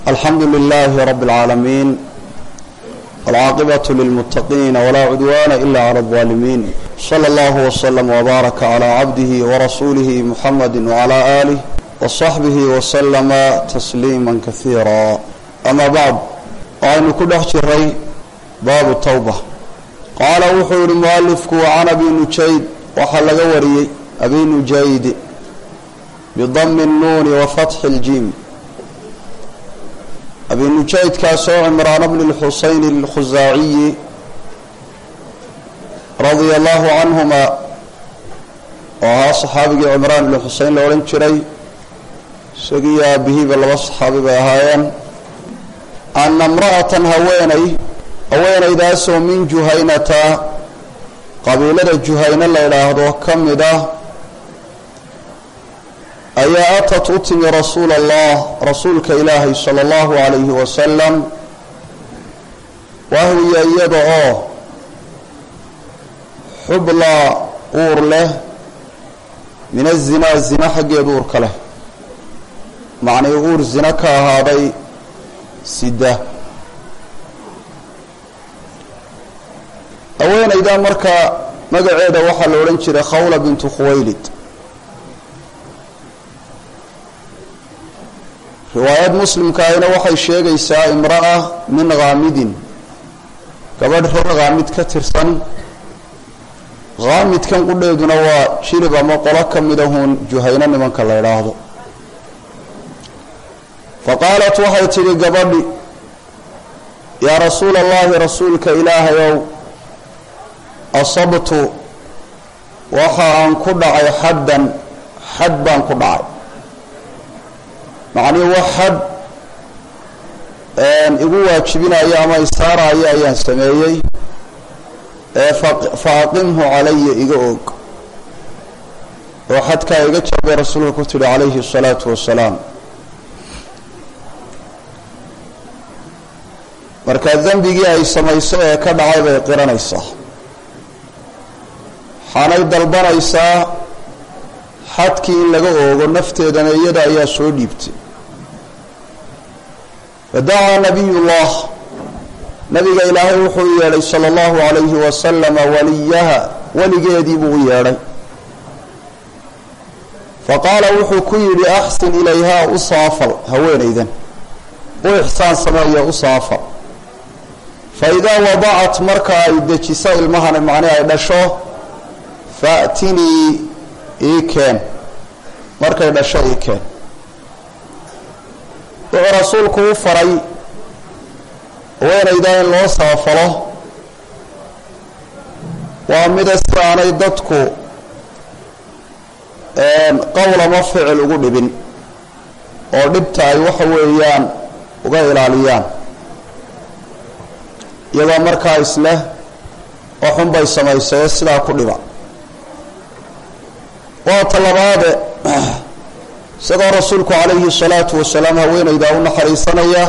alxamdu لlh rb العaalamiin wاlcaaqibaة lilmutaqiin wlaa cudwana ila clى الظalimin slى اllah وslm وbaaraka عlى cabdih wrasuulih mxamadi وعlى آlih وصaxbih وslma تsliima kahiira ama bacd waxaynu ku dhex jiray baabu tawba qaala wuxuu yihi mualifku can abi nujayd waxaa laga wariyey abi nujayd bidami الnuuni wafatxi اljim abi nujaydkaasoo cimraan bni اlxuseyn اlkhusaaciyi radia allahu canhuma oo ahaa saxaabigii cimraan ibni xuseyn la odhan jiray isagiiyo aabihiiba laba saxaabi bay ahaayeen ana imra'atan haweenay haweenaydaasoo min juhaynata qabiilada juhayna la idhaahdo ka mid ah ayaa atat u timi rasuula allah rasuulka ilaahay sala allahu calayhi wasalam wahwiya iyada oo xublaa uur leh min azinaa zina xaggeed uurka leh macnii uur zina ka ahaaday sida haweenayda marka magaceeda waxaa la odhan jiray khawla bintu khuwaylid riwaayad muslimka ahina waxay sheegaysaa imra'a min khaamidin gabadh reer khaamid ka tirsan khaamidkan qudheeduna waa jilib ama qolo ka midahuun juhayno nimanka la idhaahdo fa qaalat waxay tidhi gabadhi yaa rasuula allahi rasuulka ilaahayow asabtu waxa aan ku dhacay xaddan xad baan ku dhacay macnii wax xad igu waajibinaya ama isaaraya ayaan sameeyey ee fa aqimhu calaya iga og oo xadkaa iga jabay rasuulka ku tidhi calayhi الsalaatu wasalaam marka dembigii ay samayso ee ka dhacay bay qiranaysaa waxaanay dalbanaysaa xadkii in laga oogo nafteedana iyada ayaa soo dhiibtay fadacaa nabiy llah nabiga ilaahay wuxuu u yeedhay sala allahu calayhi wasalama waliyaha weligeedii buu u yeedhay faqaala wuxuu ku yidhi axsin ilayhaa u saafal haweenaydan u ixsaan sameeya u saafal fa idaa wadacat marka ay dejiso ilmahana macnii ay dhasho faatinii ii keen markay dhasho ii keen wuxuu rasuulku u faray haweenayda in loo saafalo waa mida si aanay dadku qowl ama ficil ugu dhibin oo dhibta ay waxa weeyaan uga ilaaliyaan iyagoo markaa isleh oo xun bay samaysay sidaa ku dhiba waa talabaade isagoo rasuulku calayhi salaatu wasalaam haweenaydaa u naxariisanaya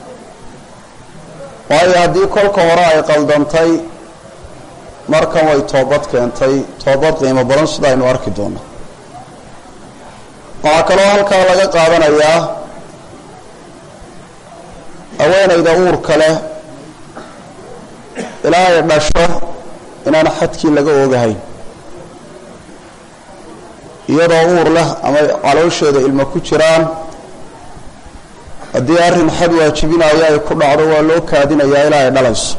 waayo haddii kolka hore ay qaldantay markan way toobad keentay toobad qiimo badan sida aynu arki doono waxaa kaloo halkaa laga qaadanayaa haweenayda uurka leh ilaa ay dhasho inaan xadkii laga oogahayn iyadoo uur leh ama caloosheeda ilmo ku jiraan haddii arrin xad waajibinayo ay ku dhacdo waa loo kaadinayaa ilaa ay dhalayso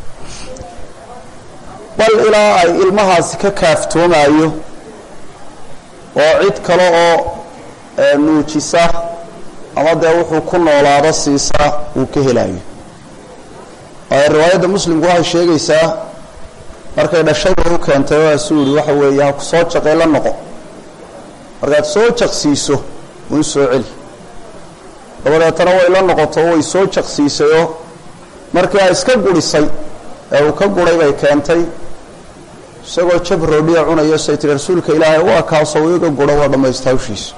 bal ilaa ay ilmahaasi ka kaaftoomayo oo cid kale oo nuujisa ama dee wuxuu ku noolaado siisa uu ka helayo waayo riwaayadda muslimku waxay sheegaysaa markay dhashada u keentay oo asuu yihi waxa weeye ha ku soo jaqay la noqo markaad soo jaqsiiso un soo celi dabadeetana way la noqoto way soo jaqsiisayoo markii ay iska gurisay ee uu ka guray bay keentay isagoo jab roodhiya cunayo say tiri rasuulka ilaahay waa kaasoo iga guro waa dhammaysta hawshiisa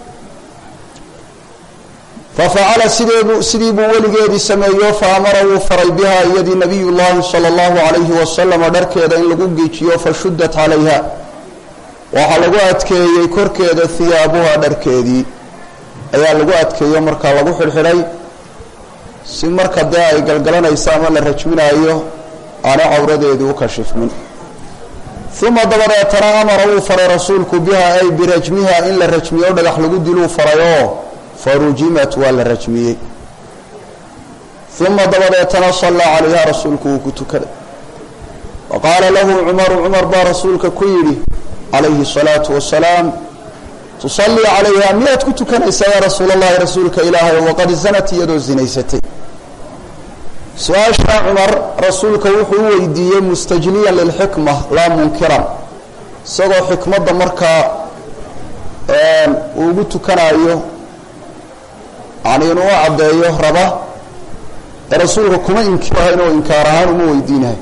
fa facala sideebu sidii buu weligeedii sameeyo fa amara wuu faray bihaa iyadii nabiy llaahi sala allahu calayhi wasalama dharkeeda in lagu geejiyo fa shuddat calayha waxaa lagu adkeeyey korkeeda hiyaabuha dharkeedii ayaa lagu adkeeyo markaa lagu xidhxidhay si marka dee ay galgalanayso ama la rajminaayo aana cawradeedii u kashifmin uma dabadeetana amara wuu faray rasuulku biha ay birajmiha in la rajmiyo o dhagax lagu diluu farayoo farujimat waa la rajmiyey uma dabadeetana sallaa calayha rasuulku wuu ku tukaday wa qaala lahu cumaru cumar baa rasuulka ku yidhi calayhi الsalaatu wasalaam tusallii calayha miyaad ku tukanaysaa yaa rasuul allahi rasuulka ilaahay waqad zanat iyadoo zinaysatay su-aashaa cumar rasuulka wuxuu u weydiiyey mustajliyan lilxikma laa munkiran isagoo xikmadda markaa uu ugu tukanaayo yani inuu u caddeeyo raba ee rasuulka kuma inkirahayn oo inkaar ahaan uma weydiinahay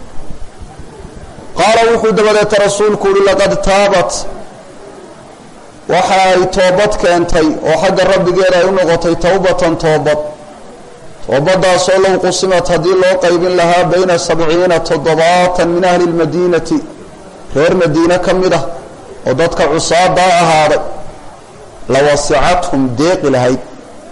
qaala wuxuu dabadeeta rasuulku uhi laqad taabat waxa ay toobad keentay oo xagga rabbigeeda ay u noqotay towbatan toobad toobadaasoo low qusimat haddii loo qaybin lahaa bayna sabciina toddobaatan min ahli lmadiinati reer madiine ka mid ah oo dadka cusaadaa ahaaday la wasicathum deeqi lahayd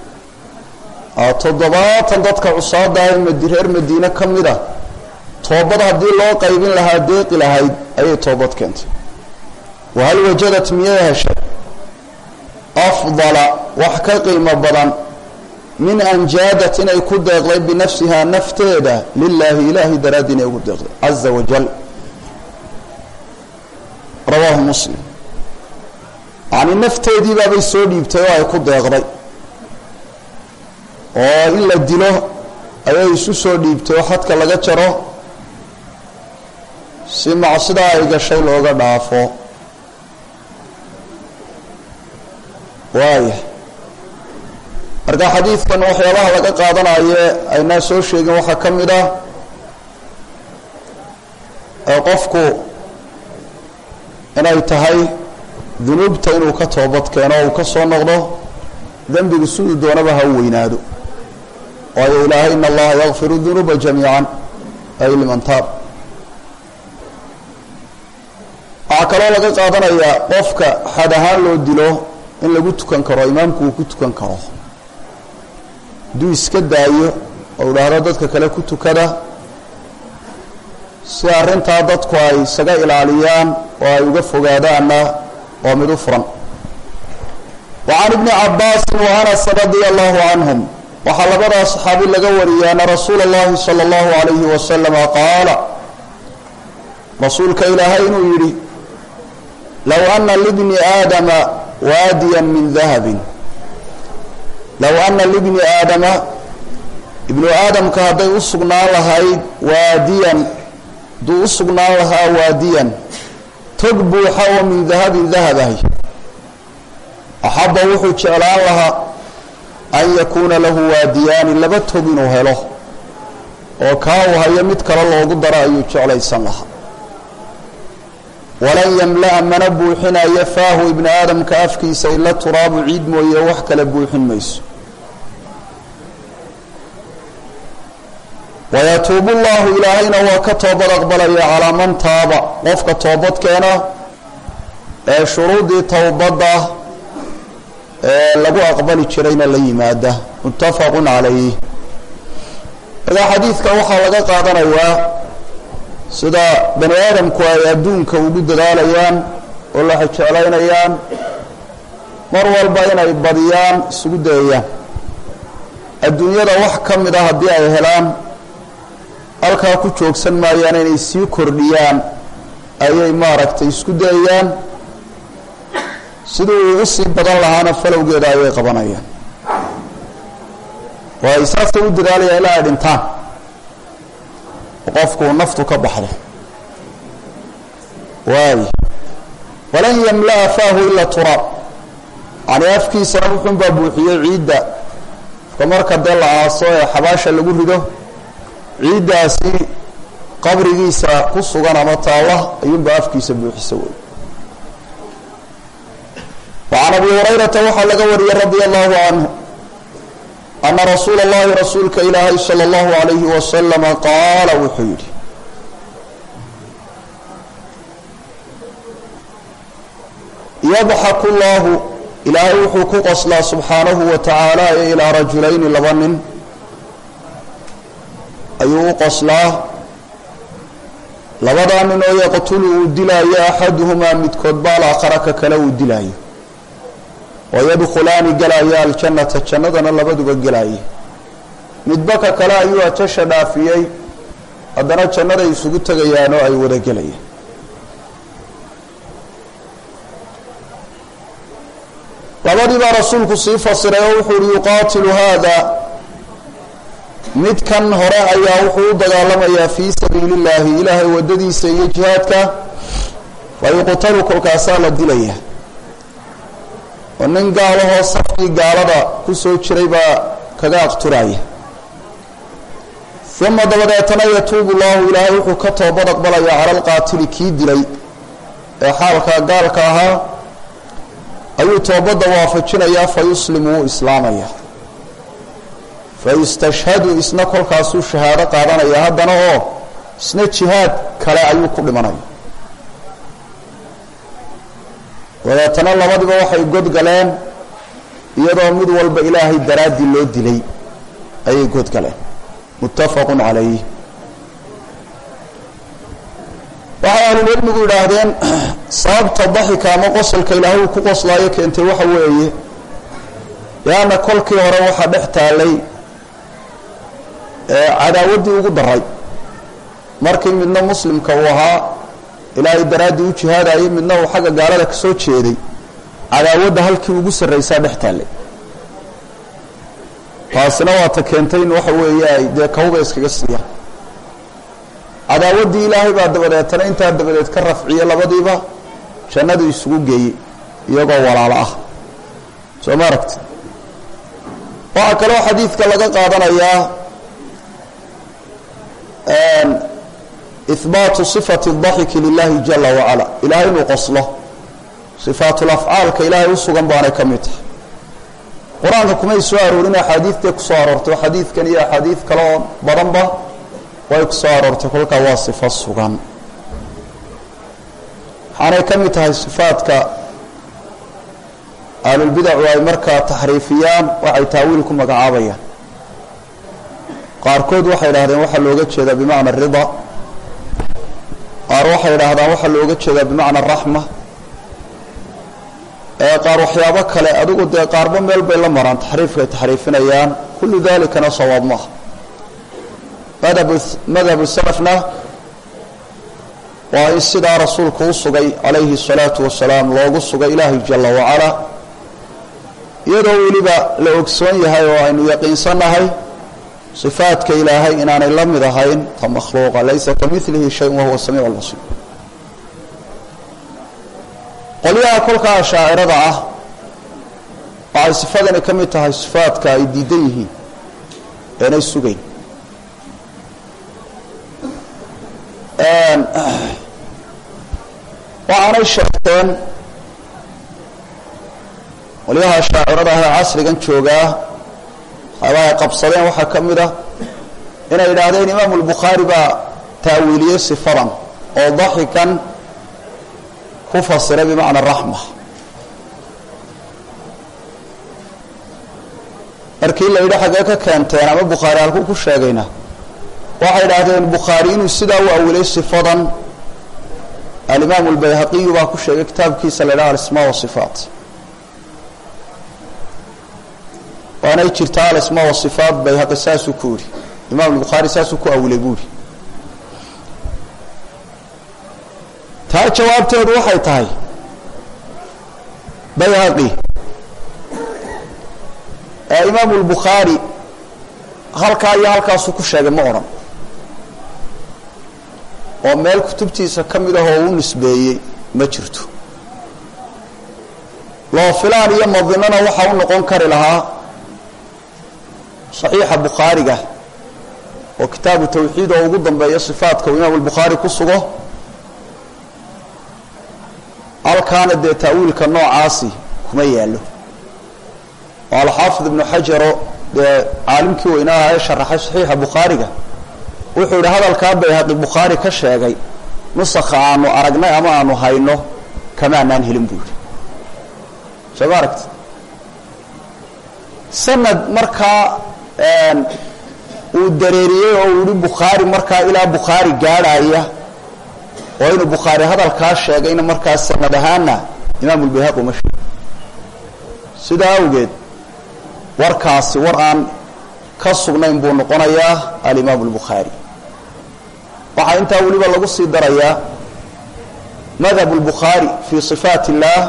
toddobaatan dadka cusaadaa ee reer madiine ka mid ah toobad haddii loo qaybin lahaa deeqi lahayd ayay toobad keentay wahal wajadat miyay heshay afdala wax ka qiimo badan min an jaadat inay ku deeqday binafsihaa nafteeda lilaahi ilaahay daraaddi inay ugu deeqday caza wajal rawaahu muslim yacni nafteedii baabay soo dhiibtay oo ay ku deeqday oo in la dilo ayay isu soo dhiibtay oo xadka laga jaro si macsidaa ay gashay looga dhaafo waaya marka xadiidkan waxyaabaha laga qaadanaye aynaa soo sheegin waxaa ka mid ah ee qofku inay tahay dunuubta inuu ka toobad keeno o uu ka soo noqdo dembigu siduu doonaba ha u weynaado waayo ilaahay in allaha yakfiru dunuuba jamiican ay liman taab waxaa kaloo laga qaadanayaa qofka xad ahaan loo dilo in lagu tukan karo imaamku uu ku tukan karo hadduu iska daayo oo idhaahdo dadka kale ku tukada si arrintaa dadku ay isaga ilaaliyaan oo ay uga fogaadaanna waa mid u furan wa can ibni cabbaasin wa anas radia allahu canhum waxaa labadaa saxaabi laga wariyay ana rasuula اllahi salى اllahu alayhi wasalama qaala rasuulka ilaahay inuu yidhi low ana libni aadama waadiya min dahabin low ana libni aadama ibnu aadamka hadday u sugnaan lahayd waadiyan hadduu u sugnaan lahaa waadiyan tog buuxa oo min dahabin dahab ahy axabba wuxuu jeclaan lahaa an yakuuna lahu waadiyaani laba tog inuu helo oo kaa uu hayo mid kale loogu daro ayuu jeclaysan lahaa walan yamla'a mana buuxinayo faahu ibni aadamka afkiisa ila turaabu ciid mooye wax kale buuxin mayso wayatuubu llahu ilaahayna waa ka toobad aqbalaya calaa man taaba qofka toobad keena ee shuruudii towbadda ee lagu aqbali jirayna la yimaada muttafaqun calayh markaa xadiidka waxaa laga qaadanayaa sida bani aadamku ay adduunka ugu dadaalayaan oo la xijeclaynayaan mar walba inay badiyaan isugu dayayaan adduunyada wax ka mid a haddii ay helaan halkaa ku joogsan maayaan inay sii kordhiyaan ayay maaragtay isku dayayaan sidii uu usii badan lahaana falowgeeda ayay qabanayaan oo ay saasay u dadaalayaan ilaa ay dhintaan qofku naftu ka baxdo waay walan yamla'a faahu ila turaab yani afkiisana wuxuunbaa buuxiyey ciidda ka marka dee la aaso ee xabaasha lagu rido ciiddaasi qabrigiisa ku sugan ama taalla ayuunbaa afkiisa buuxisa wey wacan abi hurayrata waxaa laga wariyey radia allahu canhu ana rasuula اllahi rasuulka ilaahay salى اllahu alayhi wasalama qaala wuxuu yidhi yadxaku llahu ilaahay wuxuu ku qoslaa subxaanahu wa tacaala ee ilaa rajulayni laba nin ayuu u qoslaa labadaa nin oo yaqtulu uu dilaayo axaduhumaa midkood ba alaakhara ka kale uu dilaayo wayadkhulaani galaya aljannata jannadana labaduba gelaaye midba ka kale ayuu ajasha dhaafiyey haddana jannaday isugu tegayaan oo ay wada gelayaan labadii baa rasuulku sii fasiray oo wuxuu uhi yuqaatilu haada midkan hore ayaa wuxuu u dagaalamayaa fii sabiili illaahi ilaahay waddadiisa iyo jihaadka fa yuqtalu kolkaasaa la dilaya oo nin gaalahoo safkii gaalada ku soo jiray baa kaga aqturaya uma dabadeetana yatuubu llahu ilaahay wuxuu ka toobad aqbalayaa cala alqaatili kii dilay ee xaalkaa gaalka ahaa ayuu toobadda waafajinayaa fa yuslimu wuu islaamaya fa yustashhadu isna kolkaasuu shahaado qaadanaya haddana oo isna jihaad kale ayuu ku dhimanaya dabeetana labadiba waxay godgaleen iyadoo mid walba ilaahay daraaddii loo dilay ayay godgaleen muttafaqu calayh waxay ahlulcilmigu yidhaahdeen sababta daxika ama qosolka ilaahay uu ku qoslaayo keentay waxa weeye lianna kolkii hore waxaa dhex taallay cadaawaddii ugu daray markii midna muslimka uu ahaa ilaahay daraaddii u jihaadayay midna uu xagga gaalada ka soo jeeday cadaawadda halkii ugu sarraysaa dhex taallay taasina waata keentay in waxa weeye ay dee kawba iskaga siiyaan cadaawaddii ilaahay baa dabadeetana intaa dabadeed ka rafciye labadiiba jannadu isugu geeyey iyagoo walaalo ah soo ma aragti waxaa kaloo xadiidka laga qaadanayaa ihbaatu sifati daxiki lilahi jala wacala ilahay inuu qoslo sifaatulafcaalka ilaahay u sugan baanay ka mid tahay qur-aanka kumay soo aroorin axaadiidtay ku soo aroortay oo xadiidkan iyo axaadiid kale oo badanba way ku soo aroortay kolkaa waa sifo sugan waxaanay ka mid tahay sifaadka ahlulbidacu ay markaa taxriifiyaan waxay taawiil ku magacaabayaan qaarkood waxay idhahdeen waxaa looga jeedaa bimacna arida qaar waxay idhaahdaan waxaa looga jeedaa bimacna araxma qaar waxyaabo kale adigu dee qaarba meel bay la maraan taxriifka ay taxriifinayaan kullu dalikana sawaab maaha madhab madhabu salafna waa in sidaa rasuulku u sugay calayhi الsalaatu wasalaam loogu sugay ilaahay jala wacala iyadoo weliba la ogsoon yahay oo aynu yaqiinsannahay صifaadka ilaahay inaanay la mid ahayn ta makhluuqa laysa kamilihi shay wahuwa samiic اlbasiir qolyaha kolkaa ashaacirada ah waxay sifadani ka mid tahay sifaadka ay diidan yihiin eenay sugayn waxaanay sheegteen qolyaha shaacirada ah ee casrigan joogaa waxyaaba ay qabsadeen waxaa ka mid ah inay yidhaahdeen imaamu lbukhaari baa taawiiliyey sifadan oo daxikan ku fasiray bimacna raxma markii la yidhi xaggee ka keenteen ama bukhaari halkuu ku sheegayna waxay idhaahdeen bukhaari inuu sidaa u awilay sifadan alimaamu albayhaqiyu baa ku sheegay kitaabkiisa la ydhaha alismaa wasifaat waanay jirtaa alismaa wasifaat bayhaqi saasuu ku yidhi imam albukhaari saasuu ku awilay buu yidhi taa jawaabteedu waxay tahay bayhaqi ee imaamu lbukhaari halkaa iyo halkaasuu ku sheegay ma odhan oo meel kutubtiisa ka mid ah oo u nisbeeyey ma jirto loo filaan iyo madinana waxaa u noqon kari lahaa saxiixa bukhaariga oo kitaabu tawxiid oo ugu dambeeya sifaatka uu imaamu albukhaari ku sugo halkaana dee taawiilka noocaasi kuma yaallo oo alxaafid ibnu xajaro dee caalimkii weynaaha ee sharaxay saxiixa bukhaariga wuxuu yidhi hadalkaa bayhaqi bukhaari ka sheegay nusakha aanu aragnay ama aanu hayno kamaanaan helin buu yidhi soo ma aragti sanad markaa uu dareeriyey oo uu yihi bukhaari markaa ilaa bukhaari gaadhaya oo inuu bukhaari hadalkaa sheegayna markaa sanad ahaana imaam ulbayhaqi uma sheego sidaa awgeed warkaasi war aan ka sugnayn buu noqonayaa alimaam albukhaari waxaa intaa weliba lagu sii darayaa madhab اlbukhaari fii صifaat اllah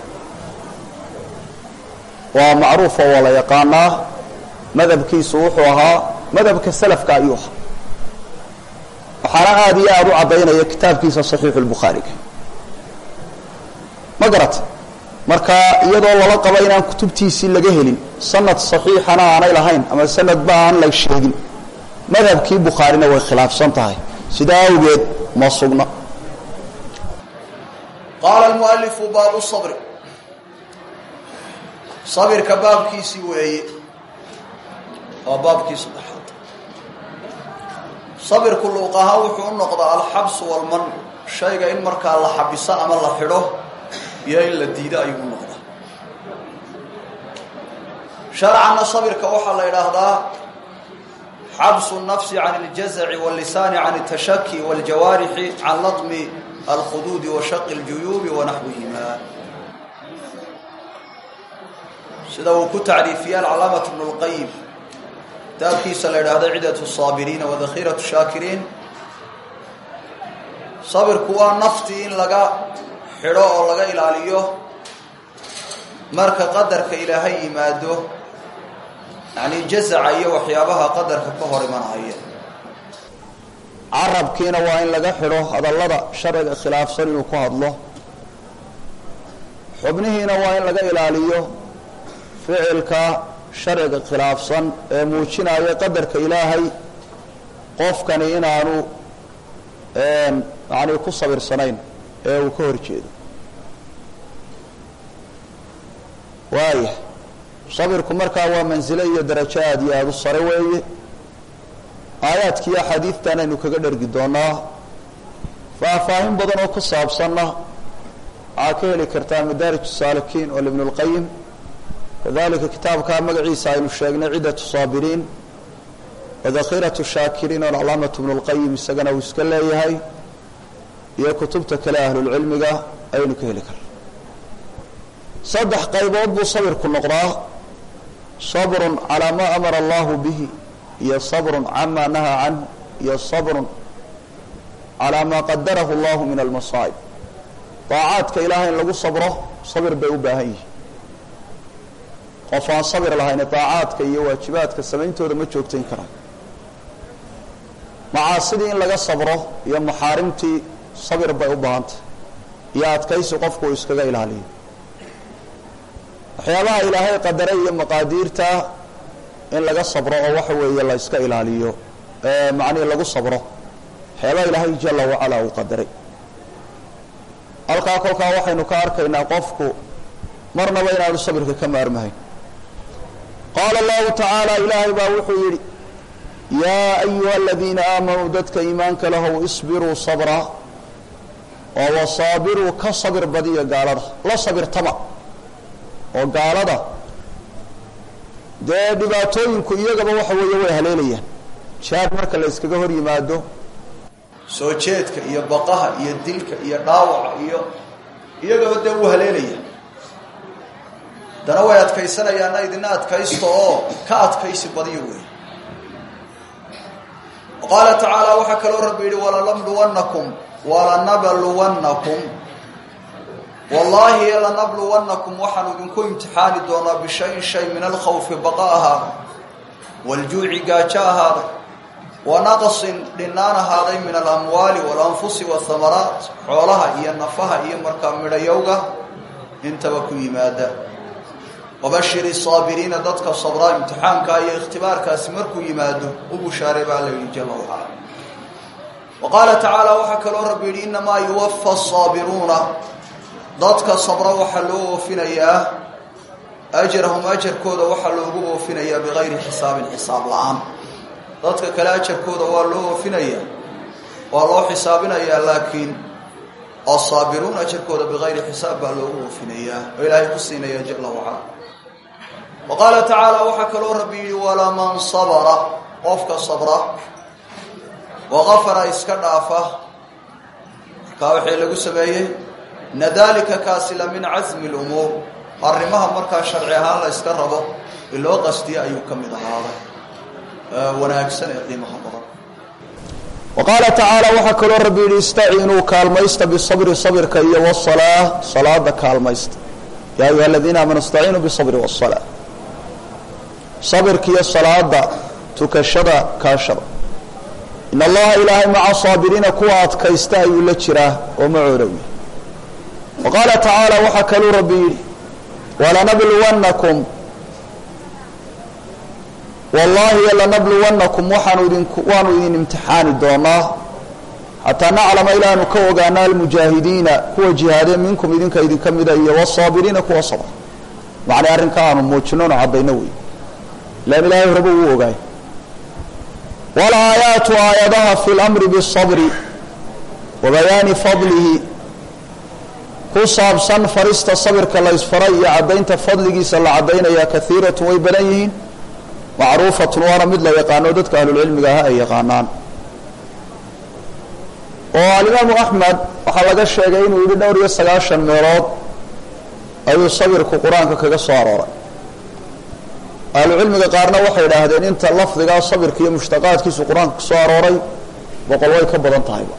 waa macruufa waa la yaqaanaa madhabkiisu wuxuu ahaa madhabka salafka ayuu ahaa waxaana aada iyo aada u caddaynaya kitaabkiisa صaxiixu اlbukhaariga ma garata marka iyadoo lala qabo inaan kutubtiisii laga helin sanad صaxiixana aanay lahayn ama sanadba aan la sheegin madhabkii bukhaarina way khilaafsan tahay sidaa awgeed ma sugna qaala almualifu baabu sabri sabirka baabkiisii weeye waa baabkii saddexaad sabirku luuqahaa wuxuu u noqdaa alxabsu walman shayga in markaa la xabiso ama la xidho iyo in la diido ayuu u noqdaa sharcanna sabirka waxaa la idhaahdaa xabsu الnafsi can اljazaci wاllisaani can اtashaki wاljawaarixi can ladmi alkhuduudi wa shaqi اljuyuubi wa naxwihima sida uu ku tacriifiyey alcalaamaة bnu اlqayim kitaabkiisa la idhaahdo cidaة الصaabiriina wadakhiraة shaakiriin sabirku waa naftii in laga xidho oo laga ilaaliyo marka qadarka ilaahay yimaado yani jazaca iyo waxyaabaha qadarka ka hor imanaya carabkiina waa in laga xidho hadallada sharciga khilaafsan inuu ku hadlo xubnihiina waa in laga ilaaliyo ficilka sharciga khilaafsan ee muujinaya qadarka ilaahay qofkani inaanu yani ku sabirsanayn ee uu ka hor jeedo waaya sabirku markaa waa mansilo iyo darajo aada iyo aada u sare weeye aayaadkiiyo axaadiidtan aynu kaga dhergi doonaa faahfaahin badan oo ku saabsanna waxaa ka heli kartaa madaarij saalikiin oo ibn اlqayim kadalika kitaabkaa magaciisa aynu sheegnay cidaة saabiriin wadakhiraة shaakiriin oo calaamaة ibn اlqayim isagana uu iska leeyahay iyo kutubta kale ahlulcilmiga ayaynu ka heli karna saddex qaybood buu sabirku noqdaa sabrun calaa maa amara allahu bihi iyo sabrun cama nahaa canhu iyo sabrun calaa maa qadarahu allahu min almasaa'ib daacaadka ilahay in lagu sabro sabir bay u baahan yihiin qof aan sabir lahayn daacaadka iyo waajibaadka samayntooda ma joogtayn karaan macaasidii in laga sabro iyo maxaarimtii sabir bay u baahantay iyo adkaysi qofku uu iskaga ilaaliyo waxyaabaha ilaahay qadaray iyo maqaadiirta in laga sabro oo waxa weeye la iska ilaaliyo macnihi lagu sabro waxyaabaha ilaahay jala wacala uu qadaray halkaa kolkaa waxaynu ka arkaynaa qofku marnaba inaanu sabirka ka maarmahayn qaala allahu tacaala ilaahay baa wuxuu yidhi yaa ayuha aladiina aamanuu dadka iimaanka lahow isbiruu sabra oo wasaabiruu ka sabir badiya gaalada la sabirtama oo gaalada dee dhibaatooyinku iyagaba waxa weeye way haleelayaan jihaad marka la iskaga hor yimaado soo jeedka iyo baqaha iyo dilka iyo dhaawaca iyo iyagaba dee wuu haleelaya dana way adkaysanayaanna idina adkaysto oo ka adkaysi badiyo wey qaala tacaala waxaa kaloo rabbi yidhi walanabluwannakum walanabluwannakum wallaahi lanabluwannakum waxaanu idinku imtixaani doonaa bishayin shay min alkhawfi baqa ahaaday waljuuci gaajo ahaaday wa naqsin dhinaan ahaaday min alamwaali walanfusi wahamaraat xoolaha iyo nafaha iyo markaa midhayowga intaba ku yimaada wabashiri saabiriina dadka sabraa imtixaankaa iyo ikhtibaarkaasi markuu yimaado u bushaaray baa la yidhi jala wacala wa qaala tacaala waxaa kaloo rabbi yidhi inamaa yuwafa asaabiruuna dadka sabra waxaa loo oofinayaa ajarahum ajarkooda waxaa loogu oofinayaa bikayri xisaabin xisaab la-aan dadka kale ajarkooda waa loo oofinayaa waa loo xisaabinayaa laakiin asaabiruun ajarkooda bikayri xisaab baa loogu oofinayaa oo ilaahay ku siinaya jala wacala wa qaala tacaala waxaa kaloo rabbi yidhi walaman sabra qofka sabra waqafara iska dhaafa markaa waxay lagu sameeyey ina dalika kaasi la min casmi lumuur arrimaha markaa sharci ahaan la yska rabo in loo qastiya ayuu ka mid ahaaday wanaagsan ee qiimaha badan wa qaala tacaala waxaa kaloo rabbi yidhi istaciinuu kaalmaysta bisabri sabirka iyo wasalaa salaada kaalmaysta yaa ayuha aladiina aamanu istaciinuu bisabri wasalaa sabirka iyo salaada tukashada kaashada in allaha ilaahay maca saabiriina kuwa adkaysta ayuu la jiraa oo macoodowi wa qaala tacaala waxaa kaluu rabbi yidhi walanabluwannakum wallaahi lanabluwannakum waxaanu idinku waanu idin imtixaani doonaa xataa naclama ilaanu ka ogaana almujaahidiina kuwa jihaadee minkum idinka idinka mida iyo wasaabiriina kuwa sabra macnay arrinka aanu muujinno nu caddayno wey ilaan ilaahay horeba uu ogaay walaayaatu aayadaha fi lamri bisabri wa bayaani fadlihi ku saabsan farista sabirka la ysfaray iyo caddaynta fadligiisa la caddaynaya kaiiratun way badan yihiin macruufatun waana mid la yaqaano dadka ahlulcilmiga aha ay yaqaanaan oo alimaamu axmed waxaa laga sheegay inuu yidhi dhowr iyo sagaashan meelood ayuu sabirku qur-aanka kaga soo arooray ahlucilmiga qaarna waxay idhaahdeen inta lafdigaa sabirka iyo mushtaqaadkiisu qur-aanka ka soo arooray boqol way ka badan tahayba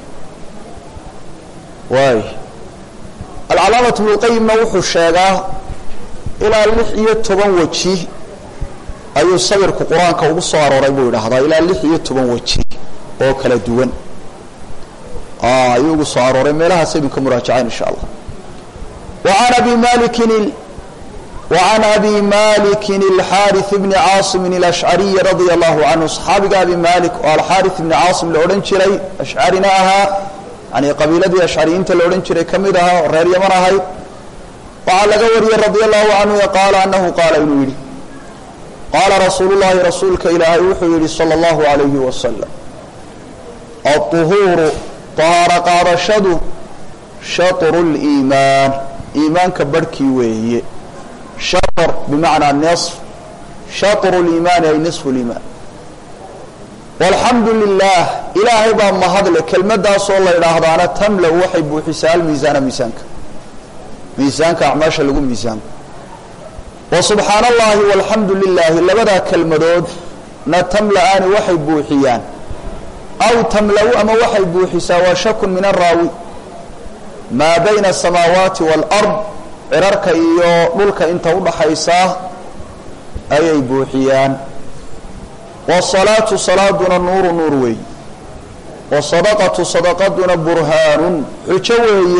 waay alcalaamatu bnulqayimna wuxuu sheegaa ilaa lix iyo toban weji ayuu sabirku qur-aanka ugu soo arooray buu idhaahdaa ilaa lix iyo toban weji oo kala duwan ayuu ugu soo arooray meelahaas aynu ka muraajacayn insha allah waan abi malikin وعن أbي مالك الحاrث بن cاaصم الأشعري رضي الله عنه صxaabiga أbي مالك oo alxاrث بن cاaصم la odhan jiray أشعrina ahaa yani qabiiladii أشعriyiinta la odhan jiray ka mid ahaa oo reer yaman ahayd waxaa laga wariyey رضي الله عنه qاala أنه qaala inuu yihi qaala rasuul الlahi rasuulka ilaahay wuxuu yihi slى الlaه عaليه وسلم الطهuur طahaaro qaadashadu shaطر الإimaan iimaanka barhkii weeye shaطr bimacnaa niصf shaطr اliimaani ay niصfu اliimaan walxamdu lilah ilaahay baa mahadle kelmadaasoo la idhaahdaana tamla waxay buuxisaa almiisaana miisaanka miisaanka acmaasha lagu miisaanko wa subxaan allahi walxamdu lilaahi labadaa kelmadoodna tamla-aani waxay buuxiyaan aw tamla-u ama waxay buuxisaa waa shakun min araawi maa bayna asamaawaati wاlard cirarka iyo dhulka inta udhaxaysaa ayay buuxiyaan wasalaatu salaaduna nuuru nuur weeye wasadaqatu sadaqaduna burhaanun xujo weeye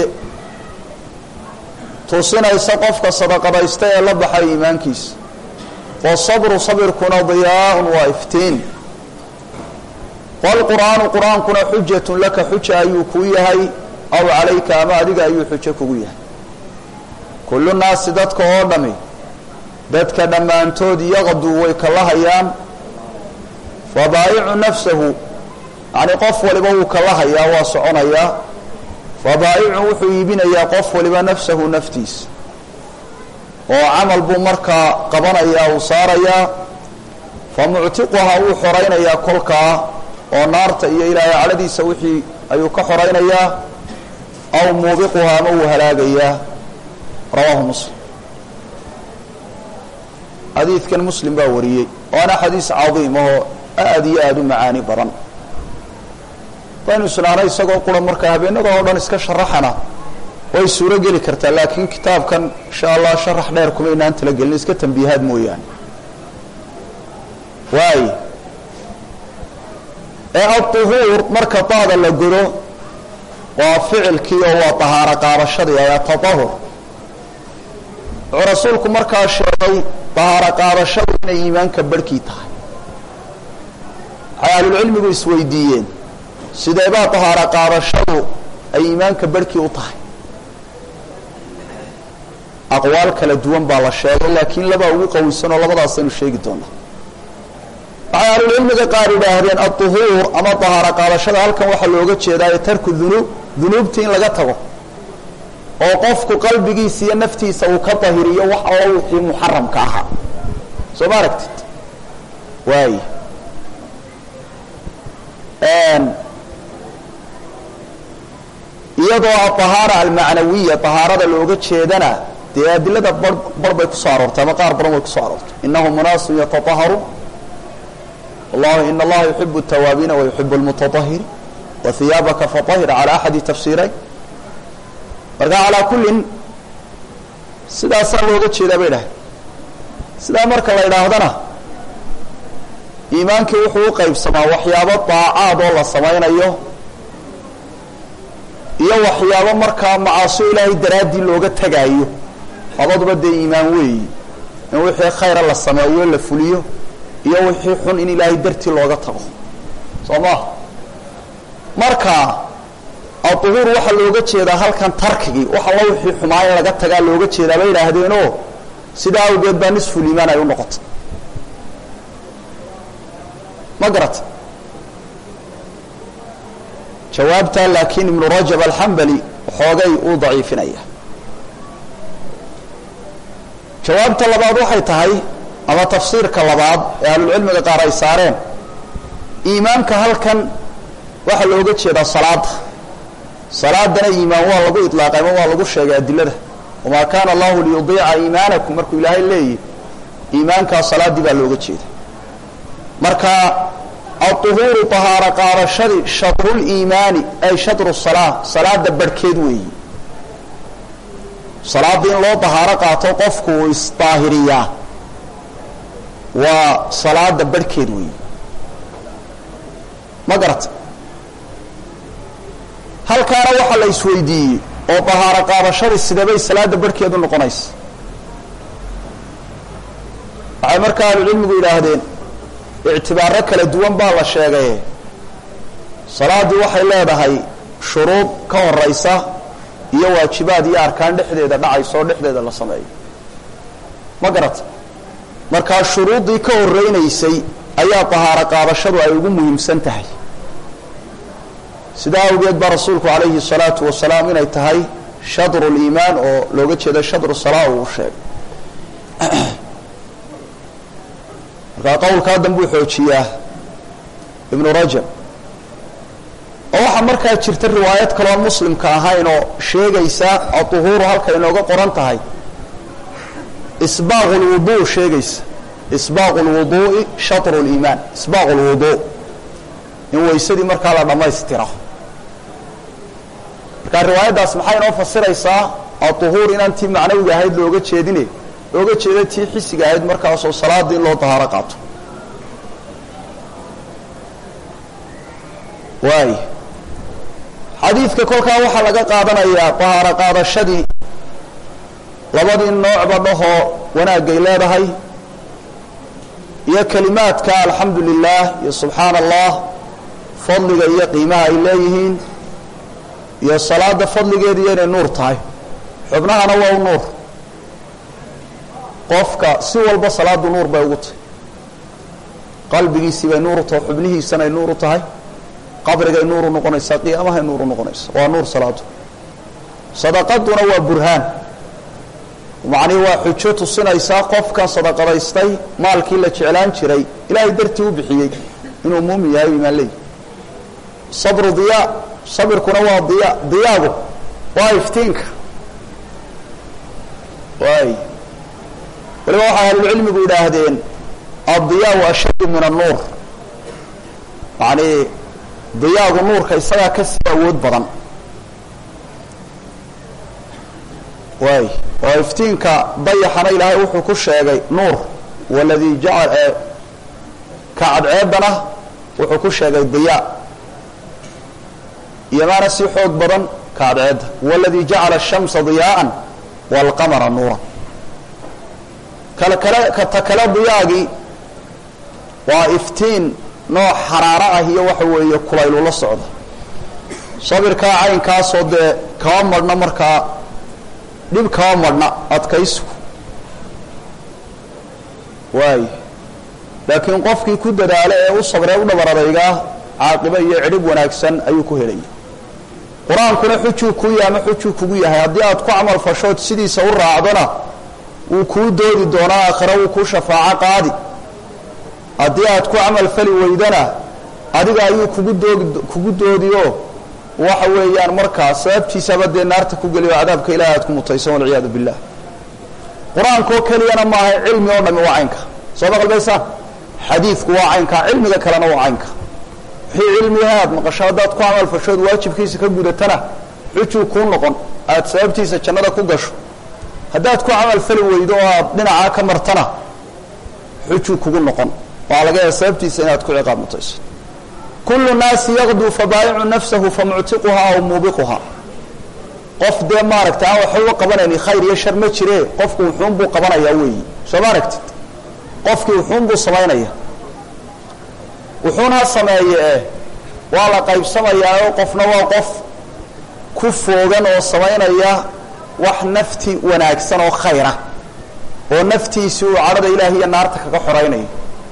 tusinaysa qofka sadaqadaysta ee la baxay iimaankiisa wasabru sabirkuna diyaaun waa iftiin waalqur'aanu qur-aankuna xujatun laka xuja ayuu kuu yahay aw calayka ama adiga ayuu xujo kugu yahay kullu naasi dadka oo dhami dadka dhammaantood yaqduu way kala hayaan fabaayicu nafsahu yacnii qof waliba wuu kala hayaa waa soconayaa fabaayicu wuxuu iibinayaa qof waliba nafsahu naftiisa oo camal buu markaa qabanayaa uu saarayaa fa muctiquhaa wuu xoraynayaa kolkaa oo naarta iyo ilaahay cadhadiisa wixii ayuu ka xoraynayaa aw muubiquhaa ama wuu halaagayaa rawaahu muslim xadiidkan muslim baa wariyey waana xadiis cadiim ahoo aad iyo aada u macaani badan waynu isnaana isagoo qura markaa habeenada oo dhan iska sharaxana way suuro geli kartaa laakiin kitaabkan insha allah sharax dheer kumaynaan talagelin iska tambiihaad mooyaane waay ee aلطuhuur marka daada la godo waa ficilkii oo waa طahaaro qaadashadii ayaa taطahur wuxuu rasuulku markaa sheegay طahaaro qaadashadu inay iimaanka barhkii tahay waxay ahlulcilmigu isweydiiyeen sideebaa طahaaro qaadashadu ay iimaanka barhkii u tahay aqwaal kala duwan baa la sheegay laakiin labaa ugu qawisan oo labadaasaynu sheegi doonaa waxay ahlulcilmiga qaar idhaahdeen aلطuhuur ama طahaaro qaadashada halkan waxaa looga jeedaayo tarku dunuub dunuubtii in laga tago oo qofku qalbigiisa iyo naftiisa uu ka dahiriyo wax allo wixii muxaramka ahaa soo ma aragtid waay iyadoo ahaara almacnawiya ahaarada looga jeedana dee adilada bar bar bay kusoo aroortay ama qaar badan way kusoo aroortay inahu munaasun yataaharu allah in allaha yuxibu الtawaabiina wayuxibu اlmutaطahiriin wahiyaabaka faطahir calى axadi tafsiirayn marka calaa kullin sidaasaa looga jeedaa bay dhahay sidaa marka la idhaahdana iimaankii wuxuu u qaybsamaa waxyaabo daacaad oo la samaynayo iyo waxyaabo markaa macaasio ilaahay daraaddii looga tegaayo labaduba dee iimaan weeyi in wixii khayra la sameeyo la fuliyo iyo wixii xun in ilaahay dartii looga tago soo maha marka aduhuur waxaa looga jeedaa halkan tarkigii wax alla wixii xumaa in laga tagaa looga jeedaa bay idhaahdeenoo sidaa awgeed baa nisfuliimaan ay u noqotay ma garata jawaabtaa laakiin ibnu rajab alxambali xoogay uu daciifinaya jawaabta labaad waxay tahay ama tafsiirka labaad ee ahlulcilmiga qaar ay saareen iimaanka halkan waxaa looga jeedaa salaada salaadana iimaan waa lagu ilaaqay ama waa lagu sheegay adilada wamaa kaana allahu liyudiica iimaanakum markuu ilaahay leeyahy iimaankaa salaaddii baa looga jeeda marka aلطuhuuru طahaaro qaadashadii shadruliimaani ay shadru salaa salaada barhkeed weeyi salaadda in loo dahaaro qaato qofku uu isdaahiriyaa waa salaada barhkeed weeyi ma garata halkaana waxaa la isweydiiyey oo dahaaro qaadashadii sidebay salaada barhkeedu noqonaysa waxay markaa ahlucilmigu yidhaahdeen ictibaaro kala duwan baa la sheegaye salaaddii waxay leedahay shuruud ka horaysa iyo waajibaad iyo arkaan dhexdeeda dhacaysa oo dhexdeeda la sameeyo ma garata markaa shuruuddii ka horeynaysay ayaa dahaaro qaadashadu ay ugu muhiimsan tahay sidaa awgeed baa rasuulku calayhi الsalaatu wasalaam inay tahay shadru liimaan oo looga jeedo shadru salaa uu sheegay markaa qowlkaa danbuu xoojiyaa ibnu rajab oo waxaa markaa jirta riwaayad kaloon muslimka ahayn oo sheegaysa aduhuuru halka inooga qoran tahay isbaaqu lwuduu sheegaysa isbaaqu lwuduu'i shatru liimaan isbaaqu lwuduu in weysadii markaa la dhammaystiro markaa riwaayaddaas maxay inoo fasiraysaa aduhuur inaan tii macnawiga ahayd looga jeedine looga jeeda tii xisiga ahayd markaasoo salaada in loo dahaaro qaato waay xadiidka kolkaa waxaa laga qaadanayaa dahaaro qaadashadii labadii noocba dhahoo wanaagay leedahay iyo kelimaadka alxamdu lilah iyo subxaana allah fadliga iyo qiimaha ay leeyihiin iyo salaada fadligeediiyo inay nuur tahay xubnahana waa u nuur qofka si walba salaadu nuur bay ugu tahay qalbigiisii bay nuur u tahay xubnihiisanay nuur u tahay qabrigay nuur u noqonaysaa qiyaamahay nuur u noqonaysa waa nuur salaadu sadaqaduna waa burhaan macnihi waa xujo tusinaysaa qofkan sadaqadaystay maalkii la jeclaan jiray ilaahay dartii u bixiyey inuu muumin yahay imaan leeyi sabru diyaa sabirkuna waa diya diyaagu waa iftiinka waay waliba waxay ahlulcilmigu yidhaahdeen addiyaau ashaddu min annuur yacnii diyaagu nuurka isagaa ka sii awood badan waay oo iftiinka dayaxana ilaahay wuxuu ku sheegay nuur waladii jacal ka cadceedana wuxuu ku sheegay diyaa iyomaana sii xoog badan ka cadceedda waladii jacala الshamsa diyaa'an wاlqamara nuuran kale kale kata kale diyaagii waa iftiin nooc xaraaro ah iyo waxa weeye kulaylula socda sabirkaa caynkaasoo dee kama marhna markaa dhib kama marhna adkaysigu waay laakiin qofkii ku dadaala ee u sabree u dhabar adaygaa caaqibo iyo cidhib wanaagsan ayuu ku helaya qur-aankuna xujuu kuu yahay ama xujuu kugu yahay haddii aad ku camal fashood sidiisa u raacdona wuu kuu doodi doonaa aakhira wuu kuu shafaaco qaadi haddii aad ku camal fali weydana adiga ayuu kugu doodi kugu doodiyo waxa weeyaan markaa sababtiisaba dee naarta ku geliyo cadaabka ilahi aad ku mutaysan walciyaadu billah qur-aankoo keliyana maaha cilmi oo dhami waa caynka soo maqalbaysaan xadiidku waa caynka cilmiga kalena waa caynka wixii cilmiyaha aad maqasho haddaad ku camalfashood waajibkiisa ka gudatana xujuu kuu noqon aad sababtiisa jannada ku gasho haddaad ku camalfali weydo oo aad dhinacaa ka martana xujuu kugu noqon waa laga yaaba sababtiisa inaad ku ciqaab mutayso kullu naasi yaqduu fabaayicu nafsahu famuctiquhaa aw muubiquhaa qof dee maaragta aan waxba qabanayni khayr iyo shar ma jire qofku wuxuunbuu qabanayaa weeyi soo ma aragtid qofkii wuxuunbuu samaynaya wuxuuna sameeye eh waa la qaybsamayaa oo qofna waa qof ku foogan oo samaynaya wax nafti wanaagsan oo khayra oo naftiisi uu cadhada ilaahi iyo naarta kaga xoraynayo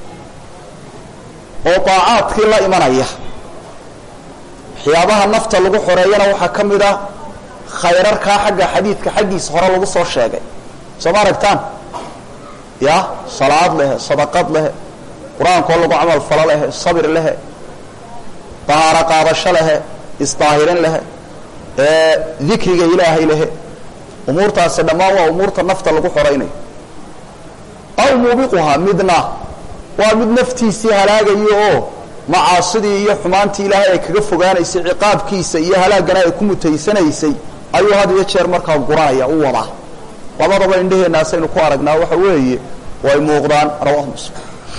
oo daacaadkii la imanaya waxyaabaha nafta lagu xoreeyana waxaa ka mid a khayrarkaa xagga xadiidka xaggiisa hore lagu soo sheegay soo ma aragtaan ya salaad lehe sadaqad lehe qur-aankoo lagu camal falo lehe sabir lehe dahaaro qaadasho lehe isdaahirin lehe dikriga ilaahay lehe umuurtaasi dhammaan waa umuurta nafta lagu xoraynayo aw muubiquhaa midna waa mid naftiisii halaagayo oo macaasidii iyo xumaantii ilaahay ay kaga fogaanaysay ciqaabkiisa iyo halaagana ay ku mutaysanaysay ayuu had iyo jeer markaa guranaya u wadaa labadaba indheheennaasaynu ku aragnaa waxa weeye way muuqdaan rawahu muslim